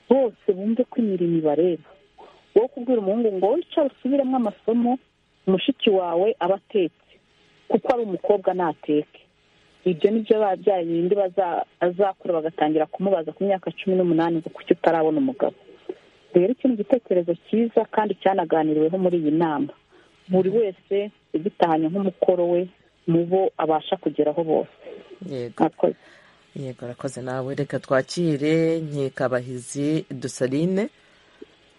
bose bumve ko imirimo ibareba wowe kubwira umuhungu ngo wicara usubiremo amasomo mushiki wawe aba atetse kuko ari umukobwa ntateke ibyo ni byo babyaye bindi azakura bagatangira kumubaza ku myaka cumi n'umunani ngo kuki utarabona umugabo rero iki ni igitekerezo cyiza kandi cyanaganiriweho muri iyi nama buri wese ugitahanye nk'umukoro we mu bo abasha kugeraho bose yego arakoze nawe reka twakire nkikabahizi dusarine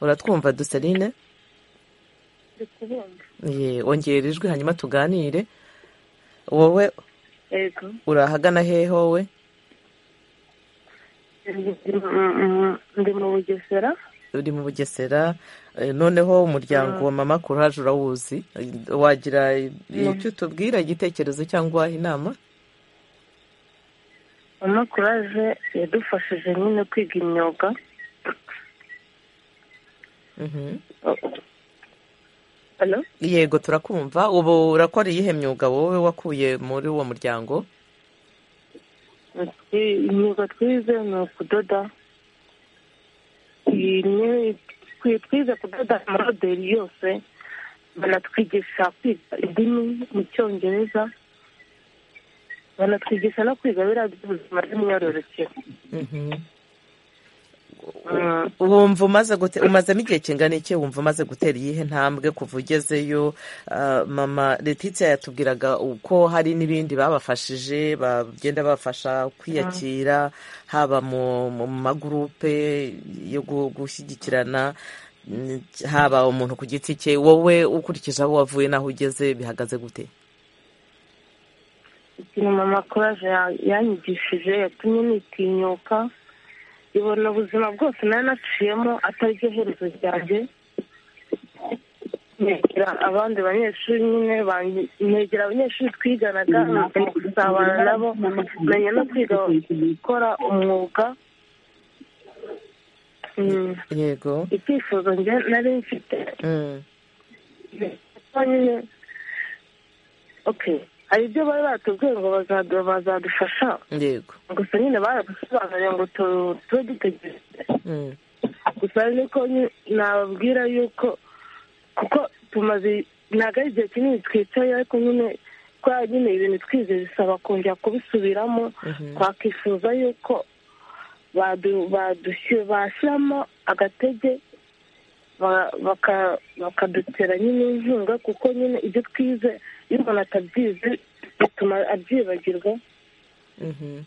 uratwumva dusarine ongera ijwi hanyuma tuganire wowe urahagana hehe wowe ndi mu bugesera uri mu bugesera noneho umuryango wa mama kuraje urawuzi wagira icyo utubwira igitekerezo cyangwa inama amakuraje yadufashije nyine kwiga imyuga yego turakumva ubu urakora iyihe myuga wowe wakuye muri uwo muryango imyuga twize ni ukudoda twize kudoda amaroberi yose banatwigisha kwiga indimi mu cyongereza banatwigisha no kwiga biriya by'ubuzima bw'imyororokere wumva umaze umazemo igihe kingana iki wumva umaze gutera iyihe ntambwe kuva ugezeyo mama letitia yatubwiraga uko hari n'ibindi babafashije bagenda babafasha kwiyakira haba mu magurupe yo gushyigikirana haba umuntu ku giti cye wowe ukurikije aho wavuye n'aho ugeze bihagaze gute ikintu mama kuraje yanyigishije yatumye nitinyuka ibona ubuzima bwose nari naciyemo ataryo herezo ryanjye negera abandi banyeshuri nyine ban- negera abanyeshuri twiganaga menya gusabana nabo menya no kwiga gukora umwuga Mm. yego icyifuzo njye nari mfite Mm. ko nyine okay hari ibyo bari batubwiye ngo bazadu- bazadufasha yego gusa nyine baradusobanuriye ngo tu- tube dutegereje Mm. gusa niko nababwira yuko kuko tumaze ntabwo ari igihe kinini twicaye ariko nyine kubera nyine ibintu twize bisaba kongera kubisubiramo twakifuza yuko badu- badushyi- bashyiramo agatege ba- baka- bakadutera nyine inkunga kuko nyine ibyo twize iyo umuntu atabyize bituma abyibagirwa Mhm.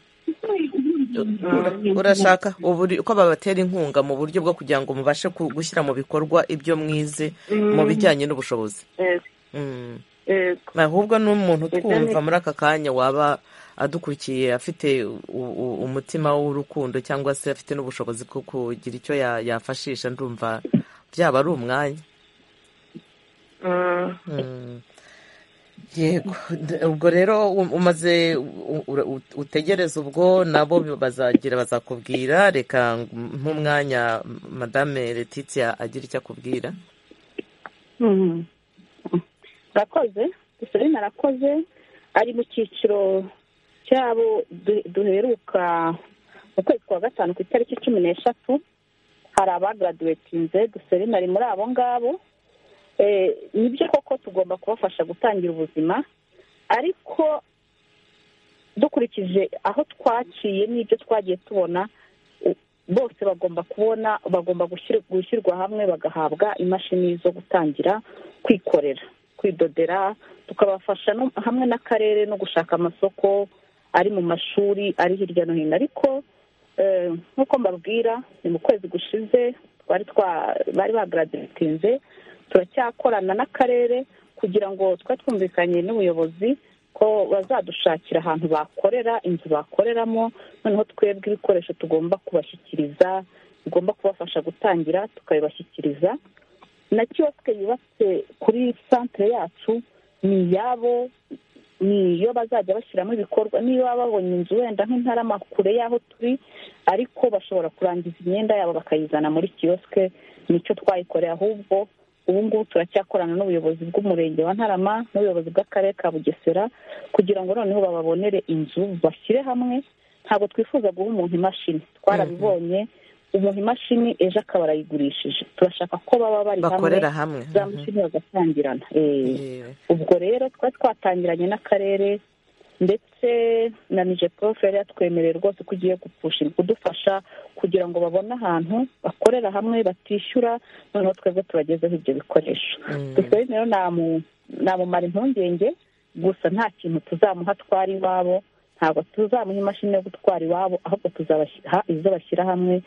Ura- urashaka uburi- ko babatera inkunga mu buryo bwo kugira ngo mubashe ku- gushyira mu bikorwa ibyo mwize mu Mm. bijyanye n'ubushobozi Eh, Mm. eh, ahubwo n'umuntu Ibyo twumva ni- muri aka kanya waba adukurikiye afite u- u- umutima w'urukundo cyangwa se afite n'ubushobozi bwo kugira icyo ya- yafashisha ndumva byaba ari umwanya mm. Mm. yego D- ubwo rero um- umaze u- u- u- utegereza ubwo nabo bazagira bazakubwira reka nk'umwanya madame Letitia agira icyo akubwira Mhm. Urakoze dusore narakoze ari mu cyiciro cyabo du- duheruka mu kwezi kwa gatanu ku itariki cumi n'eshatu hari abagaraduwetinze duserine ari muri abo ngabo Eh, nibyo koko tugomba kubafasha gutangira ubuzima ariko dukurikije aho twaciye n'ibyo twagiye tubona u- bose bagomba kubona bagomba gushyir- gushyirwa hamwe bagahabwa imashini zo gutangira kwikorera kwidodera tukabafasha no- hamwe n'akarere no gushaka amasoko ari mu mashuri ari hirya no hino ariko eh, nk'uko mbabwira ni mu kwezi gushize twari twa- bari bagaraditinze turacyakorana n'akarere kugira ngo twari twumvikanye n'ubuyobozi ko bazadushakira ahantu bakorera inzu bakoreramo noneho twebwe ibikoresho tugomba kubashyikiriza bigomba kubafasha gutangira tukabibashyikiriza na kiyosike yubatse kuri santere yacu ni iyabo ni iyo bazajya bashyiramo ibikorwa niyo baba babonye inzu wenda nk'intarama kure y'aho turi ariko bashobora kurangiza imyenda yabo bakayizana muri kiyosike nicyo twayikoreye ahubwo ubu ngubu turacyakorana n'ubuyobozi bw'umurenge wa ntarama n'ubuyobozi bw'akarere ka bugesera kugira ngo noneho bababonere inzu bashyire hamwe ntabwo twifuza guha umuntu imashini twarabibonye umuntu imashini ejo akaba arayigurishije turashaka ko baba bari Bakorera hamwe. za mashini bagatangirana Eh, ubwo rero twari twatangiranye n'akarere ndetse na nije prof yari yatwemereye rwose ko ugiye gupfusha kudufasha kugira ngo babone ahantu bakorera hamwe batishyura noneho twebwe tubagezeho ibyo bikoresho gusa rero namu- namumara impungenge gusa nta kintu tuzamuha twari iwabo ntabwo tuzamuha imashini yo gutwara iwabo ahubwo tuzabaha izo bashyira hamwe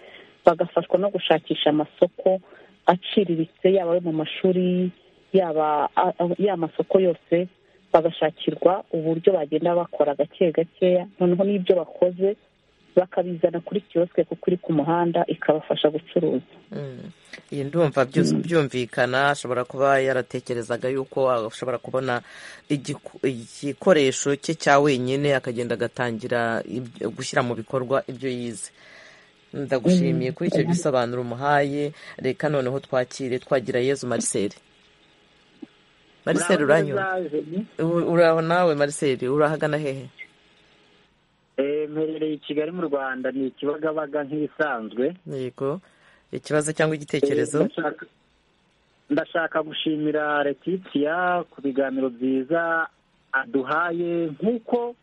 bagafashwa no gushakisha amasoko aciriritse yaba ayo mu mashuri yaba a- a- ya masoko yose bagashakirwa uburyo bagenda bakora gake gakeya noneho n'ibyo bakoze bakabizana kuri kiyosike kuko iri ku muhanda ikabafasha gucuruza Mm. iyi ndumva byose byumvikana ashobora kuba yaratekerezaga yuko ashobora kubona igiku- igikoresho cye cya wenyine akagenda agatangira ibyo- gushyira mu bikorwa ibyo yize ndagushimiye Mm. kuri icyo gisobanuro umuhaye reka noneho twakire twagira yezu mariseli mariseli uranyura U- uraho nawe mariseli urahagana hehe Eh, mperereye i kigali mu rwanda ni ikibagabaga nk'ibisanzwe yego ikibazo cyangwa igitekerezo Eh, ndashaka- ndashaka gushimira letitia ku biganiro byiza aduhaye nk'uko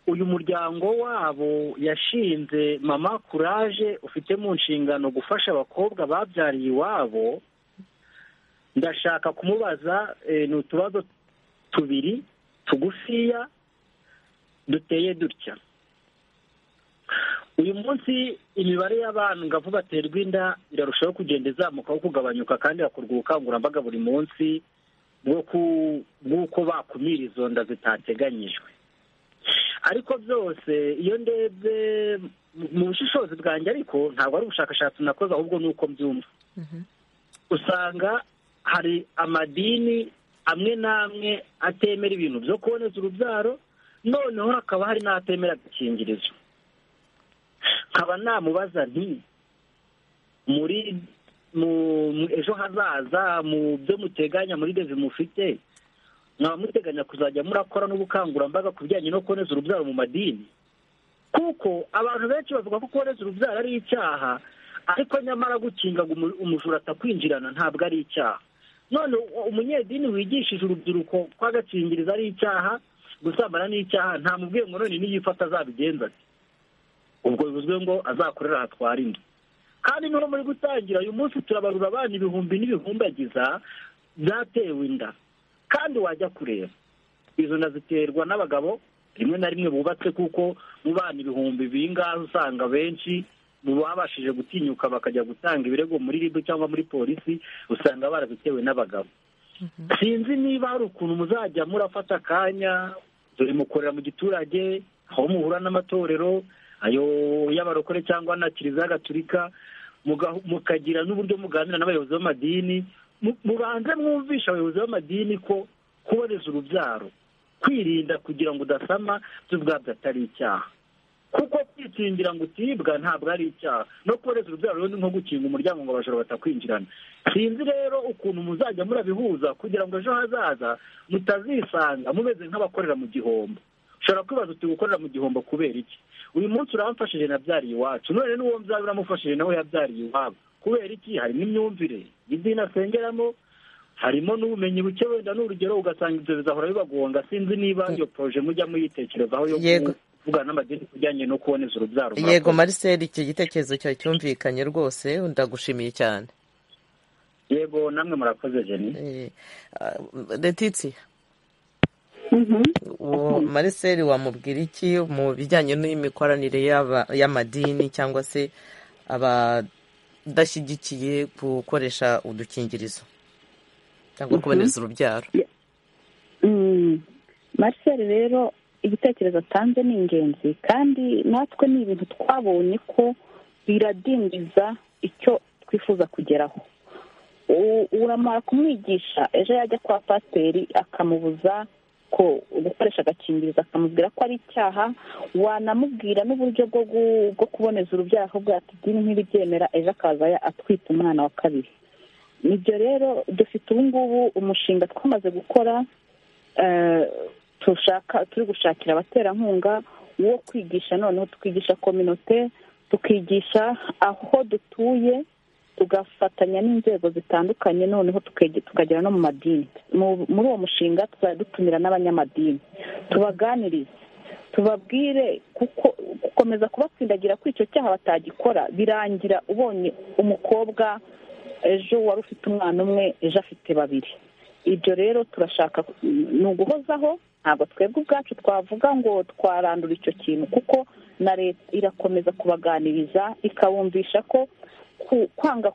uyu muryango wabo yashinze mama kuraje ufite mu nshingano gufasha abakobwa babyariye iwabo ndashaka kumubaza eh, ni utubazo tubiri tugufiya duteye dutya uyu munsi imibare y'abantu ngo avu baterwa inda irarushaho kugenda izamukaho kugabanyuka kandi hakorwa ubukangurambaga buri munsi bwo ku- bw'uko bakumira izo nda zitateganyijwe ariko byose iyo ndebye mu- mu bushishozi bwanjye ariko ntabwo ari ubushakashatsi nakoze ahubwo ni uko mbyumva usanga hari amadini amwe n'amwe atemera ibintu byo kuboneza urubyaro noneho hakaba hari n'atemera agakingirizo nkaba namubaza nti muri ejo hazaza mu byo muteganya muri deve mufite mwaba muteganya kuzajya murakora n'ubukangurambaga ku bijyanye no kuboneza urubyaro mu madini kuko abantu benshi bavuga ko kuboneza urubyaro ari icyaha ariko nyamara gukinga ngo umujura atakwinjirana ntabwo ari icyaha none umunyedini wigishije urubyiruko ko agakingirizo ari icyaha gusambana ni icyaha nta mubwiye ngo none niyifata azabigenza ati ubwo bivuzwe ngo azakorera ahatwara inda kandi niho muri gutangira uyu munsi turabarura abana ibihumbi n'ibihumbagiza byatewe inda kandi wajya kureba izo nda ziterwa n'abagabo rimwe na rimwe bubatse kuko mu bana ibihumbi bingahe usanga benshi mu babashije gutinyuka bakajya gutanga ibirego muri ribu cyangwa muri polisi usanga barazitewe n'abagabo sinzi niba hari ukuntu muzajya murafata akanya dore mukorera mu giturage aho muhura n'amatorero ayo y'abarokore cyangwa na kiliziya gatulika mukagira n'uburyo muganira n'abayobozi b'amadini mubanze mwumvisha abayobozi b'amadini ko kuboneza urubyaro kwirinda kugira ngo udasama byo ubwabyo atari icyaha kuko kwikingira ngo utibwa ntabwo ari icyaha no kuboneza urubyaro rero ni nko gukinga umuryango ngo abajura batakwinjirana sinzi rero ukuntu muzajya murabihuza kugira ngo ejo hazaza mutazisanga mumeze nk'abakorera mu gihombo ushobora kwibaza uti gukorera mu gihombo kubera iki uyu munsi uramfashije nabyariye iwacu none n'uwo mbyara uramufashije nawe yabyariye iwabo kubera iki hari n'imyumvire idini asengeramo harimo n'ubumenyi buke wenda n'urugero ugasanga ibyo bizahora bibagonga sinzi niba iyo poroje mujya muyitekerezaho yo kuvugana n'amadini ku bijyanye no kuboneza urubyaro yego mariseli icyo gitekerezo cyawe cyumvikanye rwose ndagushimiye cyane yego namwe murakoze jeni retitsi uwo mariseli wamubwira iki mu bijyanye n'imikoranire y'amadini cyangwa se abadashyigikiye gukoresha udukingirizo cyangwa kuboneza urubyaro mariseli rero igitekerezo atanze ni ingenzi kandi natwe ni ibintu twabonye ko biradindiza icyo twifuza kugeraho uramara kumwigisha ejo yajya kwa pasiteri akamubuza ko gukoresha agakingirizo akamubwira ko ari icyaha wanamubwira n'uburyo bwo kuboneza urubyaro ahubwo yatidini nk'ibibyemera ejo akaza atwita umwana wa kabiri nibyo rero dufite ubu ngubu umushinga twamaze gukora turi gushakira abaterankunga wo kwigisha noneho tukigisha kominote tukigisha aho dutuye tugafatanya n'inzego zitandukanye noneho tukagera no mu madini muri uwo mushinga tuzajya dutumira n'abanyamadini tubaganirize tubabwire kuko gukomeza kubapfundagira kuri icyo cyaha batagikora birangira ubonye umukobwa ejo wari ufite umwana umwe ejo afite babiri ibyo rero turashaka ni uguhozaho ntabwo twebwe ubwacu twavuga ngo twarandura icyo kintu kuko na leta irakomeza kubaganiriza ikabumvisha ko kwanga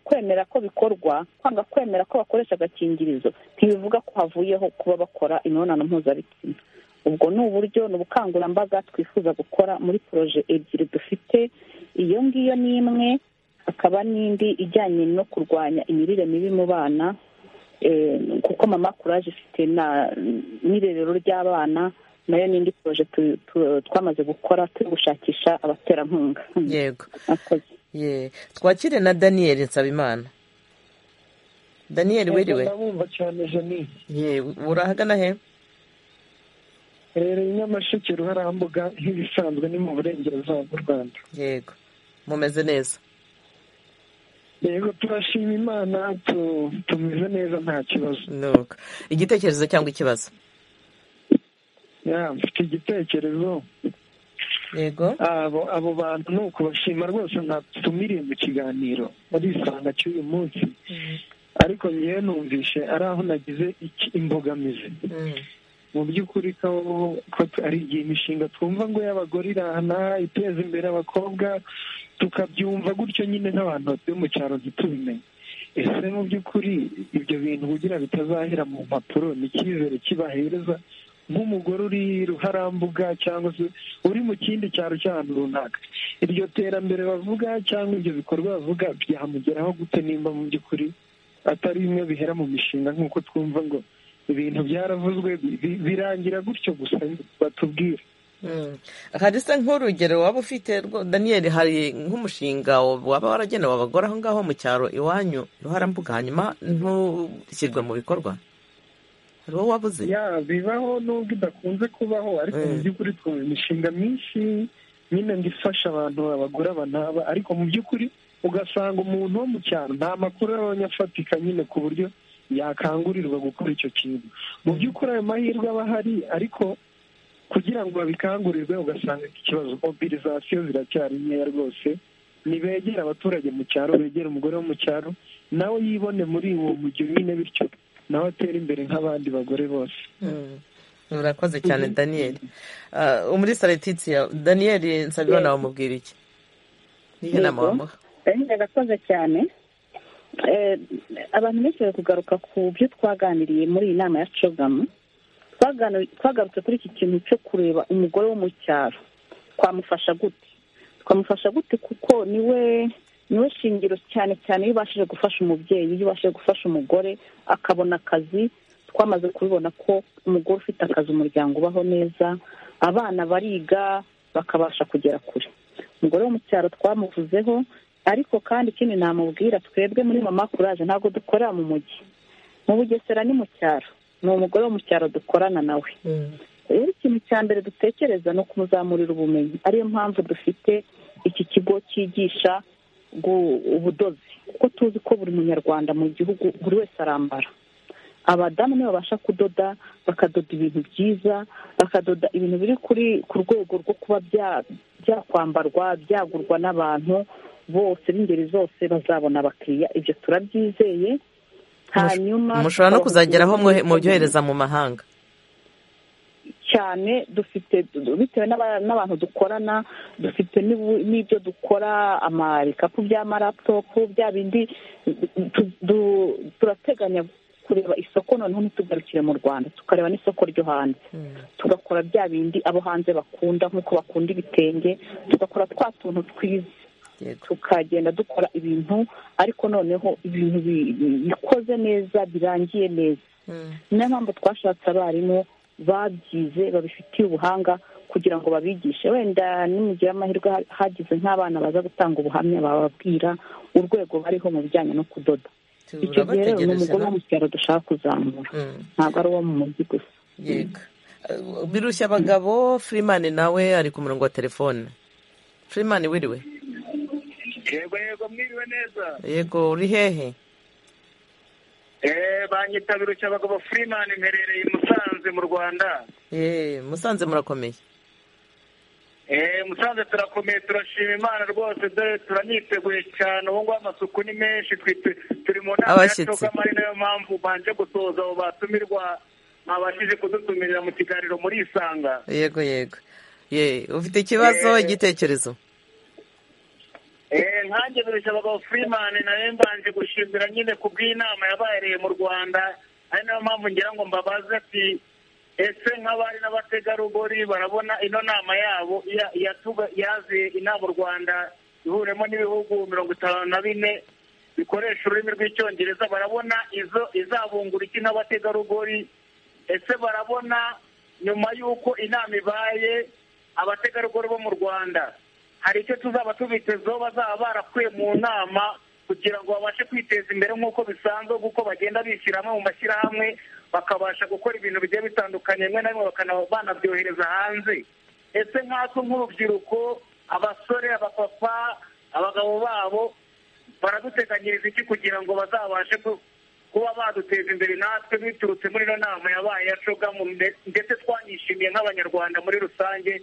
kwemera ko bikorwa kwanga kwemera ko bakoresha agakingirizo ntibivuga ko havuyeho kuba bakora imibonano mpuzabitsina ubwo ni uburyo ni ubukangurambaga twifuza gukora muri poroje ebyiri dufite iyo ngiyo ni imwe hakaba n'indi ijyanye no kurwanya imirire mibi mu bana kuko mama kuraje ifite n'irerero ry'abana nayo ni indi poroje twamaze gukora turi gushakisha abaterankunga yego twakire na daniyeli nsabimana daniyeli wiriwe ndabumva cyane jeni urahagana he rero nyamasheke ruharambuga nk'ibisanzwe ni mu burengerazuba bw'u rwanda yego mumeze neza yego turashima imana tumeze neza nta kibazo igitekerezo cyangwa ikibazo mfite igitekerezo yego abo bantu ni ukubashima rwose ntatumiriye mu kiganiro barisanga cy'uyu munsi ariko ngewe numvishe ari aho nagize imbogamizi mu by'ukuri ko ari igihe imishinga twumva ngo y'abagore irahana iteza imbere abakobwa tukabyumva gutyo nyine nk'abantu batuye mu cyaro ntitubimenye ese mu by'ukuri ibyo bintu kugira bitazahera mu mpapuro ni icyizere kibahereza nk'umugore uri ruharambuga cyangwa se uri mu kindi cyaro cy'ahantu runaka iryo terambere bavuga cyangwa ibyo bikorwa bavuga byamugeraho gute nimba mu by'ukuri atari bimwe bihera mu mishinga nk'uko twumva ngo ibintu byaravuzwe bi- birangira gutyo gusa batubwira harisa nk'urugero waba ufite rwo- daniyeli hari nk'umushinga waba waragenewe abagore aho ngaho mu cyaro iwanyu ruharambuga hanyuma ntushyirwe mu bikorwa hari uwo wabuze ya bibaho nubwo idakunze kubaho ariko mu by'ukuri twumva imishinga myinshi nyine ngo ifasha abantu abagore banaba ariko mu by'ukuri ugasanga umuntu wo mu cyaro nta makuru abonye afatika nyine ku buryo yakangurirwa gukora icyo kintu mu by'ukuri ayo mahirwe aba ahari ariko kugira ngo babikangurirwe ugasanga iki kibazo mobilizasiyo ziracyari nkeya rwose nibegere abaturage mu cyaro begere umugore wo mu cyaro nawe yibone muri uwo mujyo nyine bityo nawe atere imbere nk'abandi bagore bose Mm. urakoze cyane daniyeli Ah, umulisa letitia daniyeli nsabimana wamubwira iki niyo nama Yego. wamuha Eh, Irakoze cyane Eh, abantu benshi bari kugaruka ku byo twaganiriye muri iyi nama ya cogamu Twaganu- twagarutse kuri iki kintu cyo kureba umugore wo mu cyaro twamufasha gute twamufasha gute kuko niwe niwe shingiro cyane cyane iyo ubashije gufasha umubyeyi iyo ubashije gufasha umugore akabona akazi twamaze kubibona ko umugore ufite akazi umuryango ubaho neza abana bariga bakabasha kugera kure umugore wo mu cyaro twamuvuzeho ariko kandi ikindi namubwira twebwe muri mama kuraje ntabwo dukorera mu mujyi mu bugesera ni mu cyaro ni umugore wo mu cyaro dukorana nawe rero ikintu cya mbere dutekereza ni ukumuzamurira ubumenyi ariyo mpamvu dufite iki kigo cyigisha gu- ubudozi kuko tuzi ko buri munyarwanda mu gihugu buri wese arambara abadamu nibo babasha kudoda bakadoda ibintu byiza bakadoda ibintu biri kuri ku rwego rwo kuba bya- byakwambarwa byagurwa n'abantu bose b'ingeri zose bazabona abakiriya ibyo turabyizeye hanyuma mushobora no kuzageraho mwohe- mubyohereza mu mahanga cyane dufite bitewe n'aba- n'abantu dukorana dufite n'ibu- n'ibyo dukora amarikapu by'amaraputopu bya bindi tu- du- turateganya kureba isoko noneho ntitugarukire mu rwanda tukareba n'isoko ryo hanze tugakora bya bindi abo hanze bakunda nk'uko bakunda ibitenge tugakora twa tuntu twiza tukagenda dukora ibintu ariko noneho ibintu bi- bi- bikoze neza birangiye neza niyo mpamvu twashatse abarimu babyize babifitiye ubuhanga kugira ngo babigishe wenda nimugira amahirwe ha- hagize nk'abana baza gutanga ubuhamya bababwira urwego bariho mu bijyanye no kudoda icyo gihe rero ni Turabategereje umugore wo na- mu cyaro dushaka kuzamura ntabwo ari uwo mu mujyi gusa yego Eh, birushya abagabo firimani nawe ari ku murongo wa telefone firimani wiriwe yego yego mwiriwe neza yego uri hehe eee banyitabira cyabagabo freeman mperereye i musanze mu rwanda Eh, musanze murakomeye eee musanze turakomeye turashima imana rwose dore turaniteguye cyane ubu ngubu amasuku ni menshi twi- turi mu nama ya Abashyitsi. coga ari nayo mpamvu banje gusoza abo batumirwa mwabashije kudutumirira mu kiganiro murisanga yego yego ye ufite ikibazo igitekerezo Eh, nkanjye birushya abagabo Freeman nawe mbanje gushimira nyine ku bw'inama yabereye mu Rwanda ari nayo mpamvu ngira ngo mbabaze ati ese nk'abari n'abategarugori barabona ino nama yabo ya- yatuga- yaziye inama u Rwanda ihuriyemo n'ibihugu mirongo itanu na bine bikoresha ururimi rw'icyongereza barabona izo izabungura iki n'abategarugori ese barabona nyuma y'uko inama ibaye abategarugori bo mu Rwanda hari icyo tuzaba tubitezeho bazaba barakuye mu nama kugira ngo babashe kwiteza imbere nk'uko bisanzwe kuko bagenda bishyiramo mu mashyirahamwe bakabasha gukora ibintu bigiye bitandukanye rimwe na rimwe bakana- banabyohereza hanze ese nkatwe nk'urubyiruko abasore abapapa abagabo babo baraduteganyiriza iki kugira ngo bazabashe ku- kuba baduteza imbere natwe biturutse muri ino nama yabaye ya cogamu nde- ndetse twanyishimiye nk'abanyarwanda muri rusange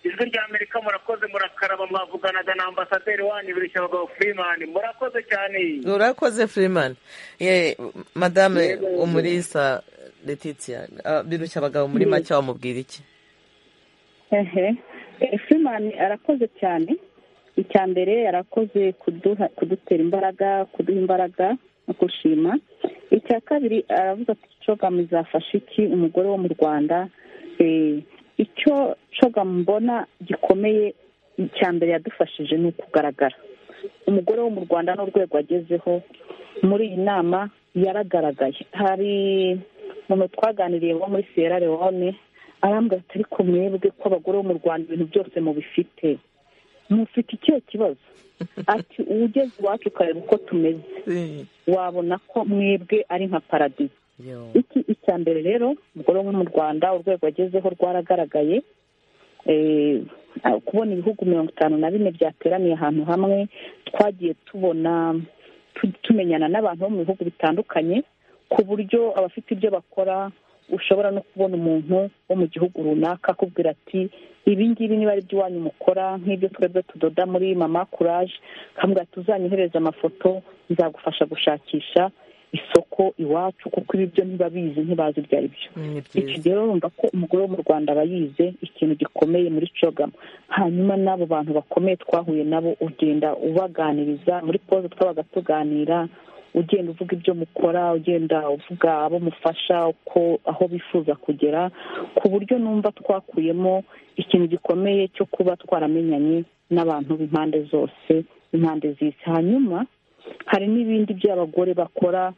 ijwi rya amerika murakoze murakaraba mwavuganaga na ambasaderi wanyu birushya abagabo freeman murakoze cyane urakoze firimani ye madame Yego, yego. umulisa letitia Ah, birushya abagabo muri Yes. make wamubwira iki ehe Eh, freeman arakoze cyane icya mbere arakoze kuduha kudutera imbaraga kuduha imbaraga no gushima icya kabiri aravuga ati cogamu izafasha iki umugore wo mu rwanda Eh, icyo cogamu mbona gikomeye icya mbere yadufashije ni ukugaragara umugore wo mu rwanda n'urwego agezeho muri iyi nama yaragaragaye hari umuntu twaganiriye wo muri sierra leone arambwira ati ariko mwebwe ko abagore bo mu rwanda ibintu byose mubifite mufite ikihe kibazo ati ugeze iwacu ukareba uko tumeze wabona ko mwebwe ari nka paradizo iki icya mbere rero umugore wo mu rwanda urwego agezeho rwaragaragaye kubona ibihugu mirongo itanu na bine byateraniye ahantu hamwe twagiye tubona tumenyana n'abantu bo mu bihugu bitandukanye ku buryo abafite ibyo bakora ushobora no kubona umuntu wo mu gihugu runaka akubwira ati ibingibi niba ari byo iwanyu mukora nk'ibyo twebwe tudoda muri mama kuraje akambwira tuzanyohereze amafoto nzagufasha gushakisha isoko iwacu kuko ibi byo ntibabizi ntibazi ibyo ari byo iki rero urumva ko umugore wo mu rwanda aba yize ikintu gikomeye muri cogamu hanyuma n'abo bantu bakomeye twahuye nabo ugenda ubaganiriza muri pose twabaga tuganira ugenda uvuga ibyo mukora ugenda uvuga abo mufasha uko aho bifuza kugera ku buryo numva twakuyemo ikintu gikomeye cyo kuba twaramenyanye n'abantu b'impande zose impande z'isi hanyuma hari n'ibindi by'abagore bakora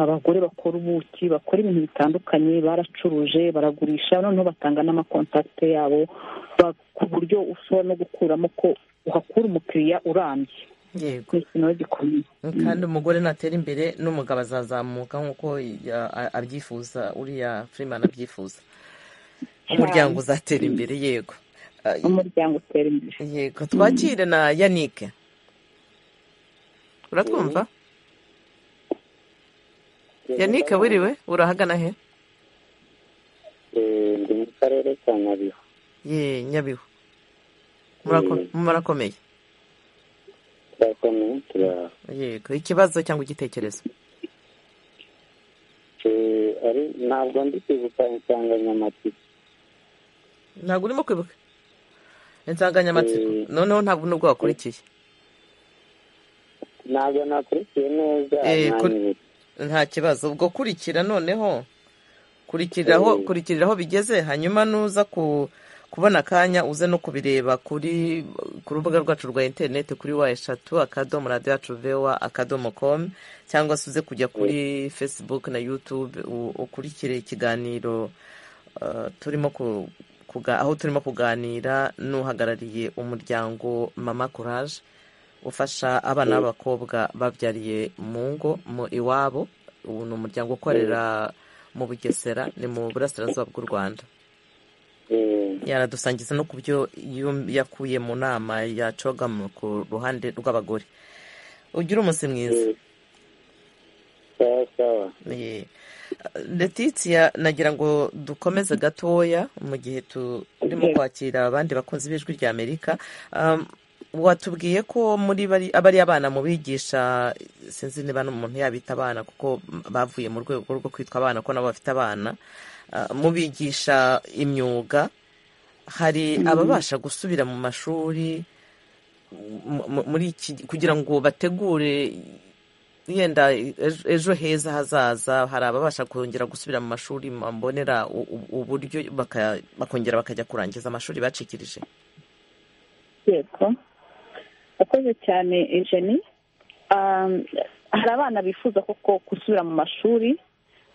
abagore bakora ubuki bakora ibintu bitandukanye baracuruje baragurisha noneho batanga n'amakontakite yabo ku buryo ushobora no gukuramo ko uhakura umukiriya urambye yego kandi umugore natera imbere n'umugabo azazamuka nk'uko abyifuza uriya firimani abyifuza umuryango uzatera imbere yego umuryango utera imbere yego twakire na yanike uratwumva yanike wiriwe urahagana he ndi mu karere ka nyabihu ye nyabihu murakomeye turakomeye turaha yego ikibazo cyangwa igitekerezo ntabwo ndi kwibuka insanganyamatsiko ntabwo urimo kwibuka insanganyamatsiko noneho ntabwo nubwo wakurikiye ntabwo nakurikiye neza nta kibazo ubwo kurikira noneho kurikiriraho kurikiriraho bigeze hanyuma nuza kubona akanya uze no kubireba kuri ku rubuga rwacu rwa interineti kuri wa eshatu akadomo radiyo yacu vewa akadomo komu cyangwa se uze kujya kuri fesibuke na yutube ukurikire ikiganiro turimo aho turimo kuganira n'uhagarariye umuryango mama kuraje ufasha abana b'abakobwa babyariye mu ngo mu iwabo ubu ni umuryango ukorera mu bugesera ni mu burasirazuba bw'u rwanda yaradusangiza no ku byo yakuye mu nama yacoga ku ruhande rw'abagore ugira umunsi mwiza letitia nagira ngo dukomeze gatoya mu gihe turimo kwakira abandi bakunzi b'ijwi rya amerika watubwiye ko muri aba ari abana mu bigisha sinzi niba n'umuntu yabita abana kuko bavuye mu rwego rwo kwitwa abana ko nabo bafite abana mu bigisha imyuga hari ababasha gusubira mu mashuri kugira ngo bategure yenda ejo heza hazaza hari ababasha kongera gusubira mu mashuri mbonera uburyo bakongera bakajya kurangiza amashuri bacikirije yego akoze cyane ejeni hari abana bifuza koko gusubira mu mashuri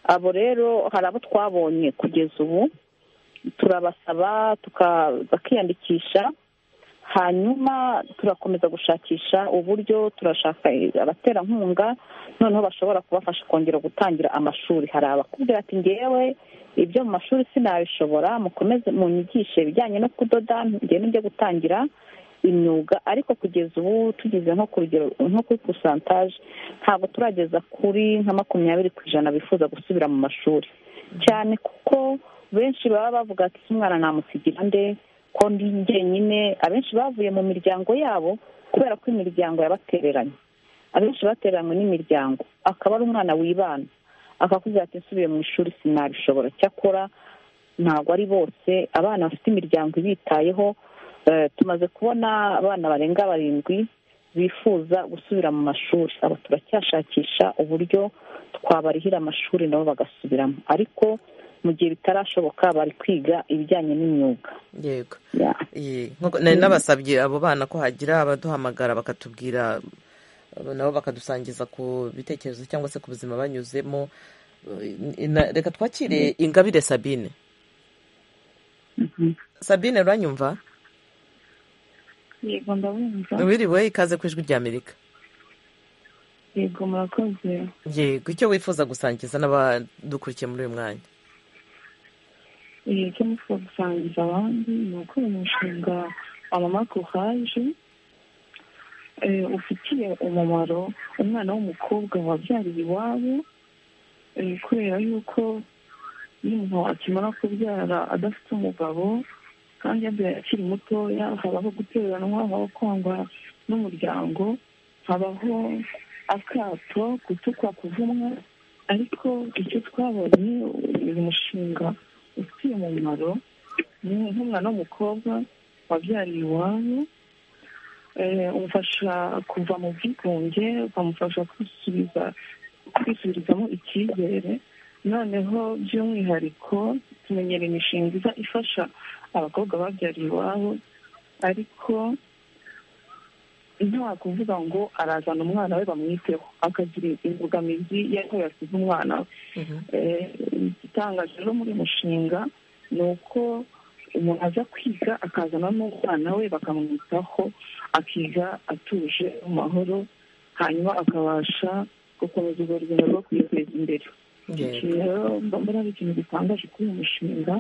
abo rero hari abo twabonye kugeza ubu turabasaba bakiyandikisha hanyuma turakomeza gushakisha uburyo turashaka abaterankunga noneho bashobora kubafasha kongera gutangira amashuri hari abakubwira ati ngewe ibyo mu mashuri sinabishobora mukomeze munyigishe ibijyanye no kudoda ngende njye gutangira imyuga ariko kugeza ubu tugeze nko ku rugero nko kuri pusantaje ntabwo turageza kuri nka makumyabiri ku ijana bifuza gusubira mu mashuri cyane kuko benshi baba bavuga ati umwana namusigira nde ko ndi jyenyine abenshi bavuye mu miryango yabo kubera ko imiryango yabatereranye abenshi batereranywe n'imiryango akaba ari umwana wibana akakubwira ati nsubiye mu ishuri sinabishobora cyakora ntabwo ari bose abana bafite imiryango ibitayeho tumaze kubona abana barenga barindwi bifuza gusubira mu mashuri aba turacyashakisha uburyo twabarihira amashuri nabo bagasubiramo ariko mu gihe bitarashoboka bari kwiga ibijyanye n'imyuga yego nari nabasabye abo bana ko hagira abaduhamagara bakatubwira nabo bakadusangiza ku bitekerezo cyangwa se ku buzima banyuzemo Na- reka twakire ingabire sabine sabine uranyumva yego ndabumva wiriwe ikaze ku ijwi rya amerika yego murakoze yego icyo wifuza gusangiza n'abadukurikiye muri uyu mwanya Eh, icyo nifuza gusangiza abandi ni ukora umushinga amama kuhaje ufitiye umumaro umwana w'umukobwa wabyariye iwabo eh, kubera yuko iyo umuntu akimara kubyara adafite umugabo kandi yabyaye akiri mutoya habaho guteranwa habaho kwangwa n'umuryango habaho akato gutukwa kuvumwa ariko icyo twabonye uyu mushinga ufitiye umumaro ni nk'umwana w'umukobwa wabyariye iwabo eh, umufasha kuva mu bwigunge ukamufasha kwisubiza kwisubirizamo icyizere noneho by'umwihariko tumenyera imishinga iza ifasha abakobwa babyariye iwabo ariko nta kuvuga ngo arazana umwana we bamwiteho akagira imbogamizi y'aho yasize umwana we Eh, igitangaje rero muri uyu mushinga ni uko umuntu aza kwiga akazana n'umwana we bakamwitaho akiga atuje mu mahoro hanyuma akabasha gukomeza urwo rugendo rwo kwiteza imbere Iki rero mba mbona ari ikintu gitangaje kuri uyu mushinga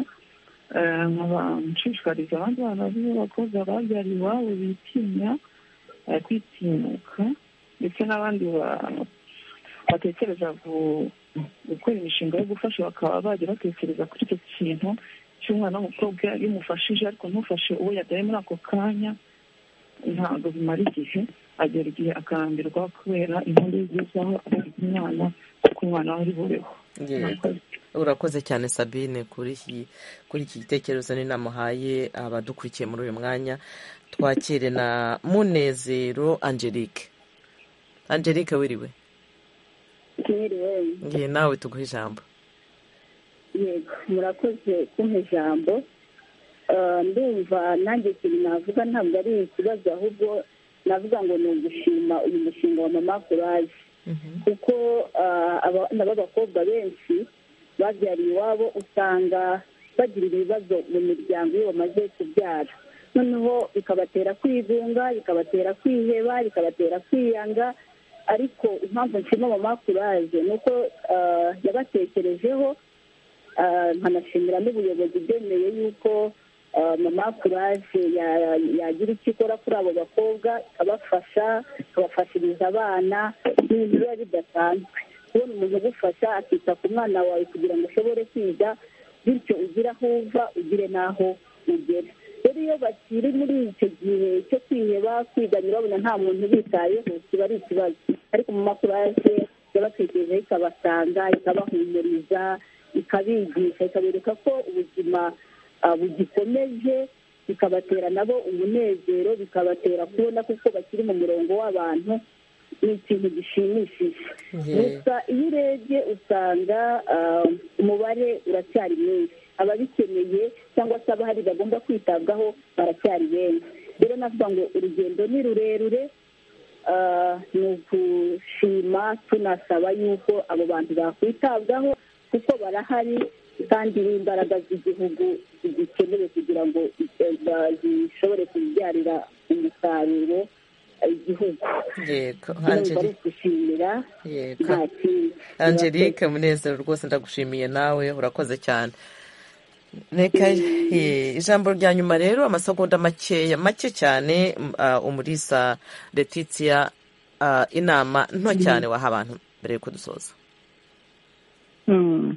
Eh, nkaba nshishikariza abandi bana b'abakobwa babyariye iwabo bitinya eh, kwitinyuka ndetse n'abandi ba- batekereza gu- gukora imishinga yo gufasha bakaba bajya batekereza kuri icyo kintu cy'umwana w'umukobwa iyo umufashije ariko ntufashe uwo yabyaye muri ako kanya ntabwo bimara igihe agera igihe akarambirwa kubera impamvu yigezaho umwana kuko umwana we ari bubeho Yego. urakoze cyane sabine kuri iki kuri iki gitekerezo n'inama uhaye abadukurikiye muri uyu mwanya twakire na munezero angelique angelique wiriwe mwiriwe ngiye nawe tuguhe ijambo yego murakoze kumpa ijambo Eh, ndumva nanjye ikintu navuga ntabwo ari ikibazo ahubwo navuga ngo ni ugushima uyu mushinga wa mama kuraje kuko eh, abana b'abakobwa benshi babyariye iwabo usanga bagira ibibazo mu miryango iyo bamaze kubyara noneho bikabatera kwigunga bikabatera kwiheba bikabatera kwiyanga ariko impamvu nshima mama kuraje ni uko eh, yabatekerejeho ah, nkanashimira n'ubuyobozi bwemeye yuko ah, mama kuraje ya- yagira icyo ikora kuri abo bakobwa ikabafasha ikabafashiriza abana ni ibintu biba bidasanzwe kubona umuntu ugufasha akita ku mwana wawe kugira ngo ushobore kwiga bityo ugire aho uva ugire n'aho ugera rero iyo bakiri muri icyo gihe cyo kwiheba kwiganya babona nta muntu ubitayeho kiba ari ikibazo ariko mama kuraje yabatekerejeho ikabasanga ikabahumuriza ikabigisha ikabereka ko ubuzima ah, bugikomeje bikabatera nabo umunezero bikabatera kubona kuko bakiri mu murongo w'abantu ni ikintu gishimishije gusa iyo urebye usanga ah, umubare uracyari mwinshi ababikeneye cyangwa se abahari bagomba kwitabwaho baracyari benshi rero navuga ngo urugendo ni rurerure ah, ni ugushima tunasaba yuko abo bantu bakwitabwaho kuko barahari kandi n'imbaraga z'igihugu zikenewe kugira ngo eh, ba- zishobore kubyarira umusaruro eh, igihugu yego ndumva ari angelique ugushimira yego nta kindi angelique munezero rwose ndagushimiye nawe urakoze cyane Reka eh, ijambo rya nyuma rero amasegonda makeya make cyane m- ah, umulisa letitia ah, inama nto cyane waha abantu mbere yuko dusoza Mm.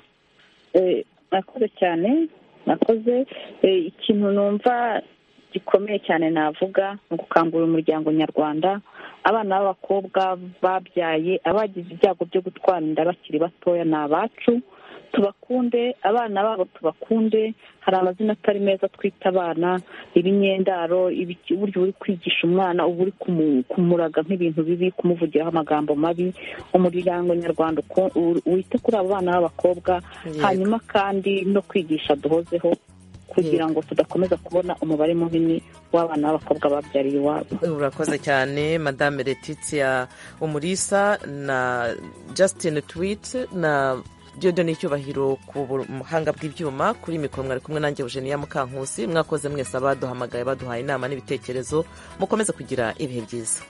Eh, murakoze cyane murakoze Eh, ikintu numva gikomeye cyane navuga ni ugukangurira umuryango nyarwanda abana b'abakobwa babyaye abagize ibyago byo gutwara inda bakiri batoya ni abacu tubakunde abana babo tubakunde hari amazina atari meza twita abana ibinyendaro ibiki- uburyo uri kwigisha umwana uba uri kumu- kumuraga nk'ibintu bibi kumuvugiraho amagambo mabi umuryango nyarwanda uko- u- wite kuri abo bana b'abakobwa hanyuma kandi no kwigisha duhozeho kugira ngo tudakomeza kubona umubare munini w'abana b'abakobwa babyariye iwabo urakoze cyane madame Letitia umurisa na Justin Tweet na ni icyubahiro ku buhanga bw'ibyuma kuri mikoro mwari kumwe nanjye Eugenia Mukankusi mwakoze mwese abaduhamagaye baduhaye inama n'ibitekerezo mukomeze kugira ibihe byiza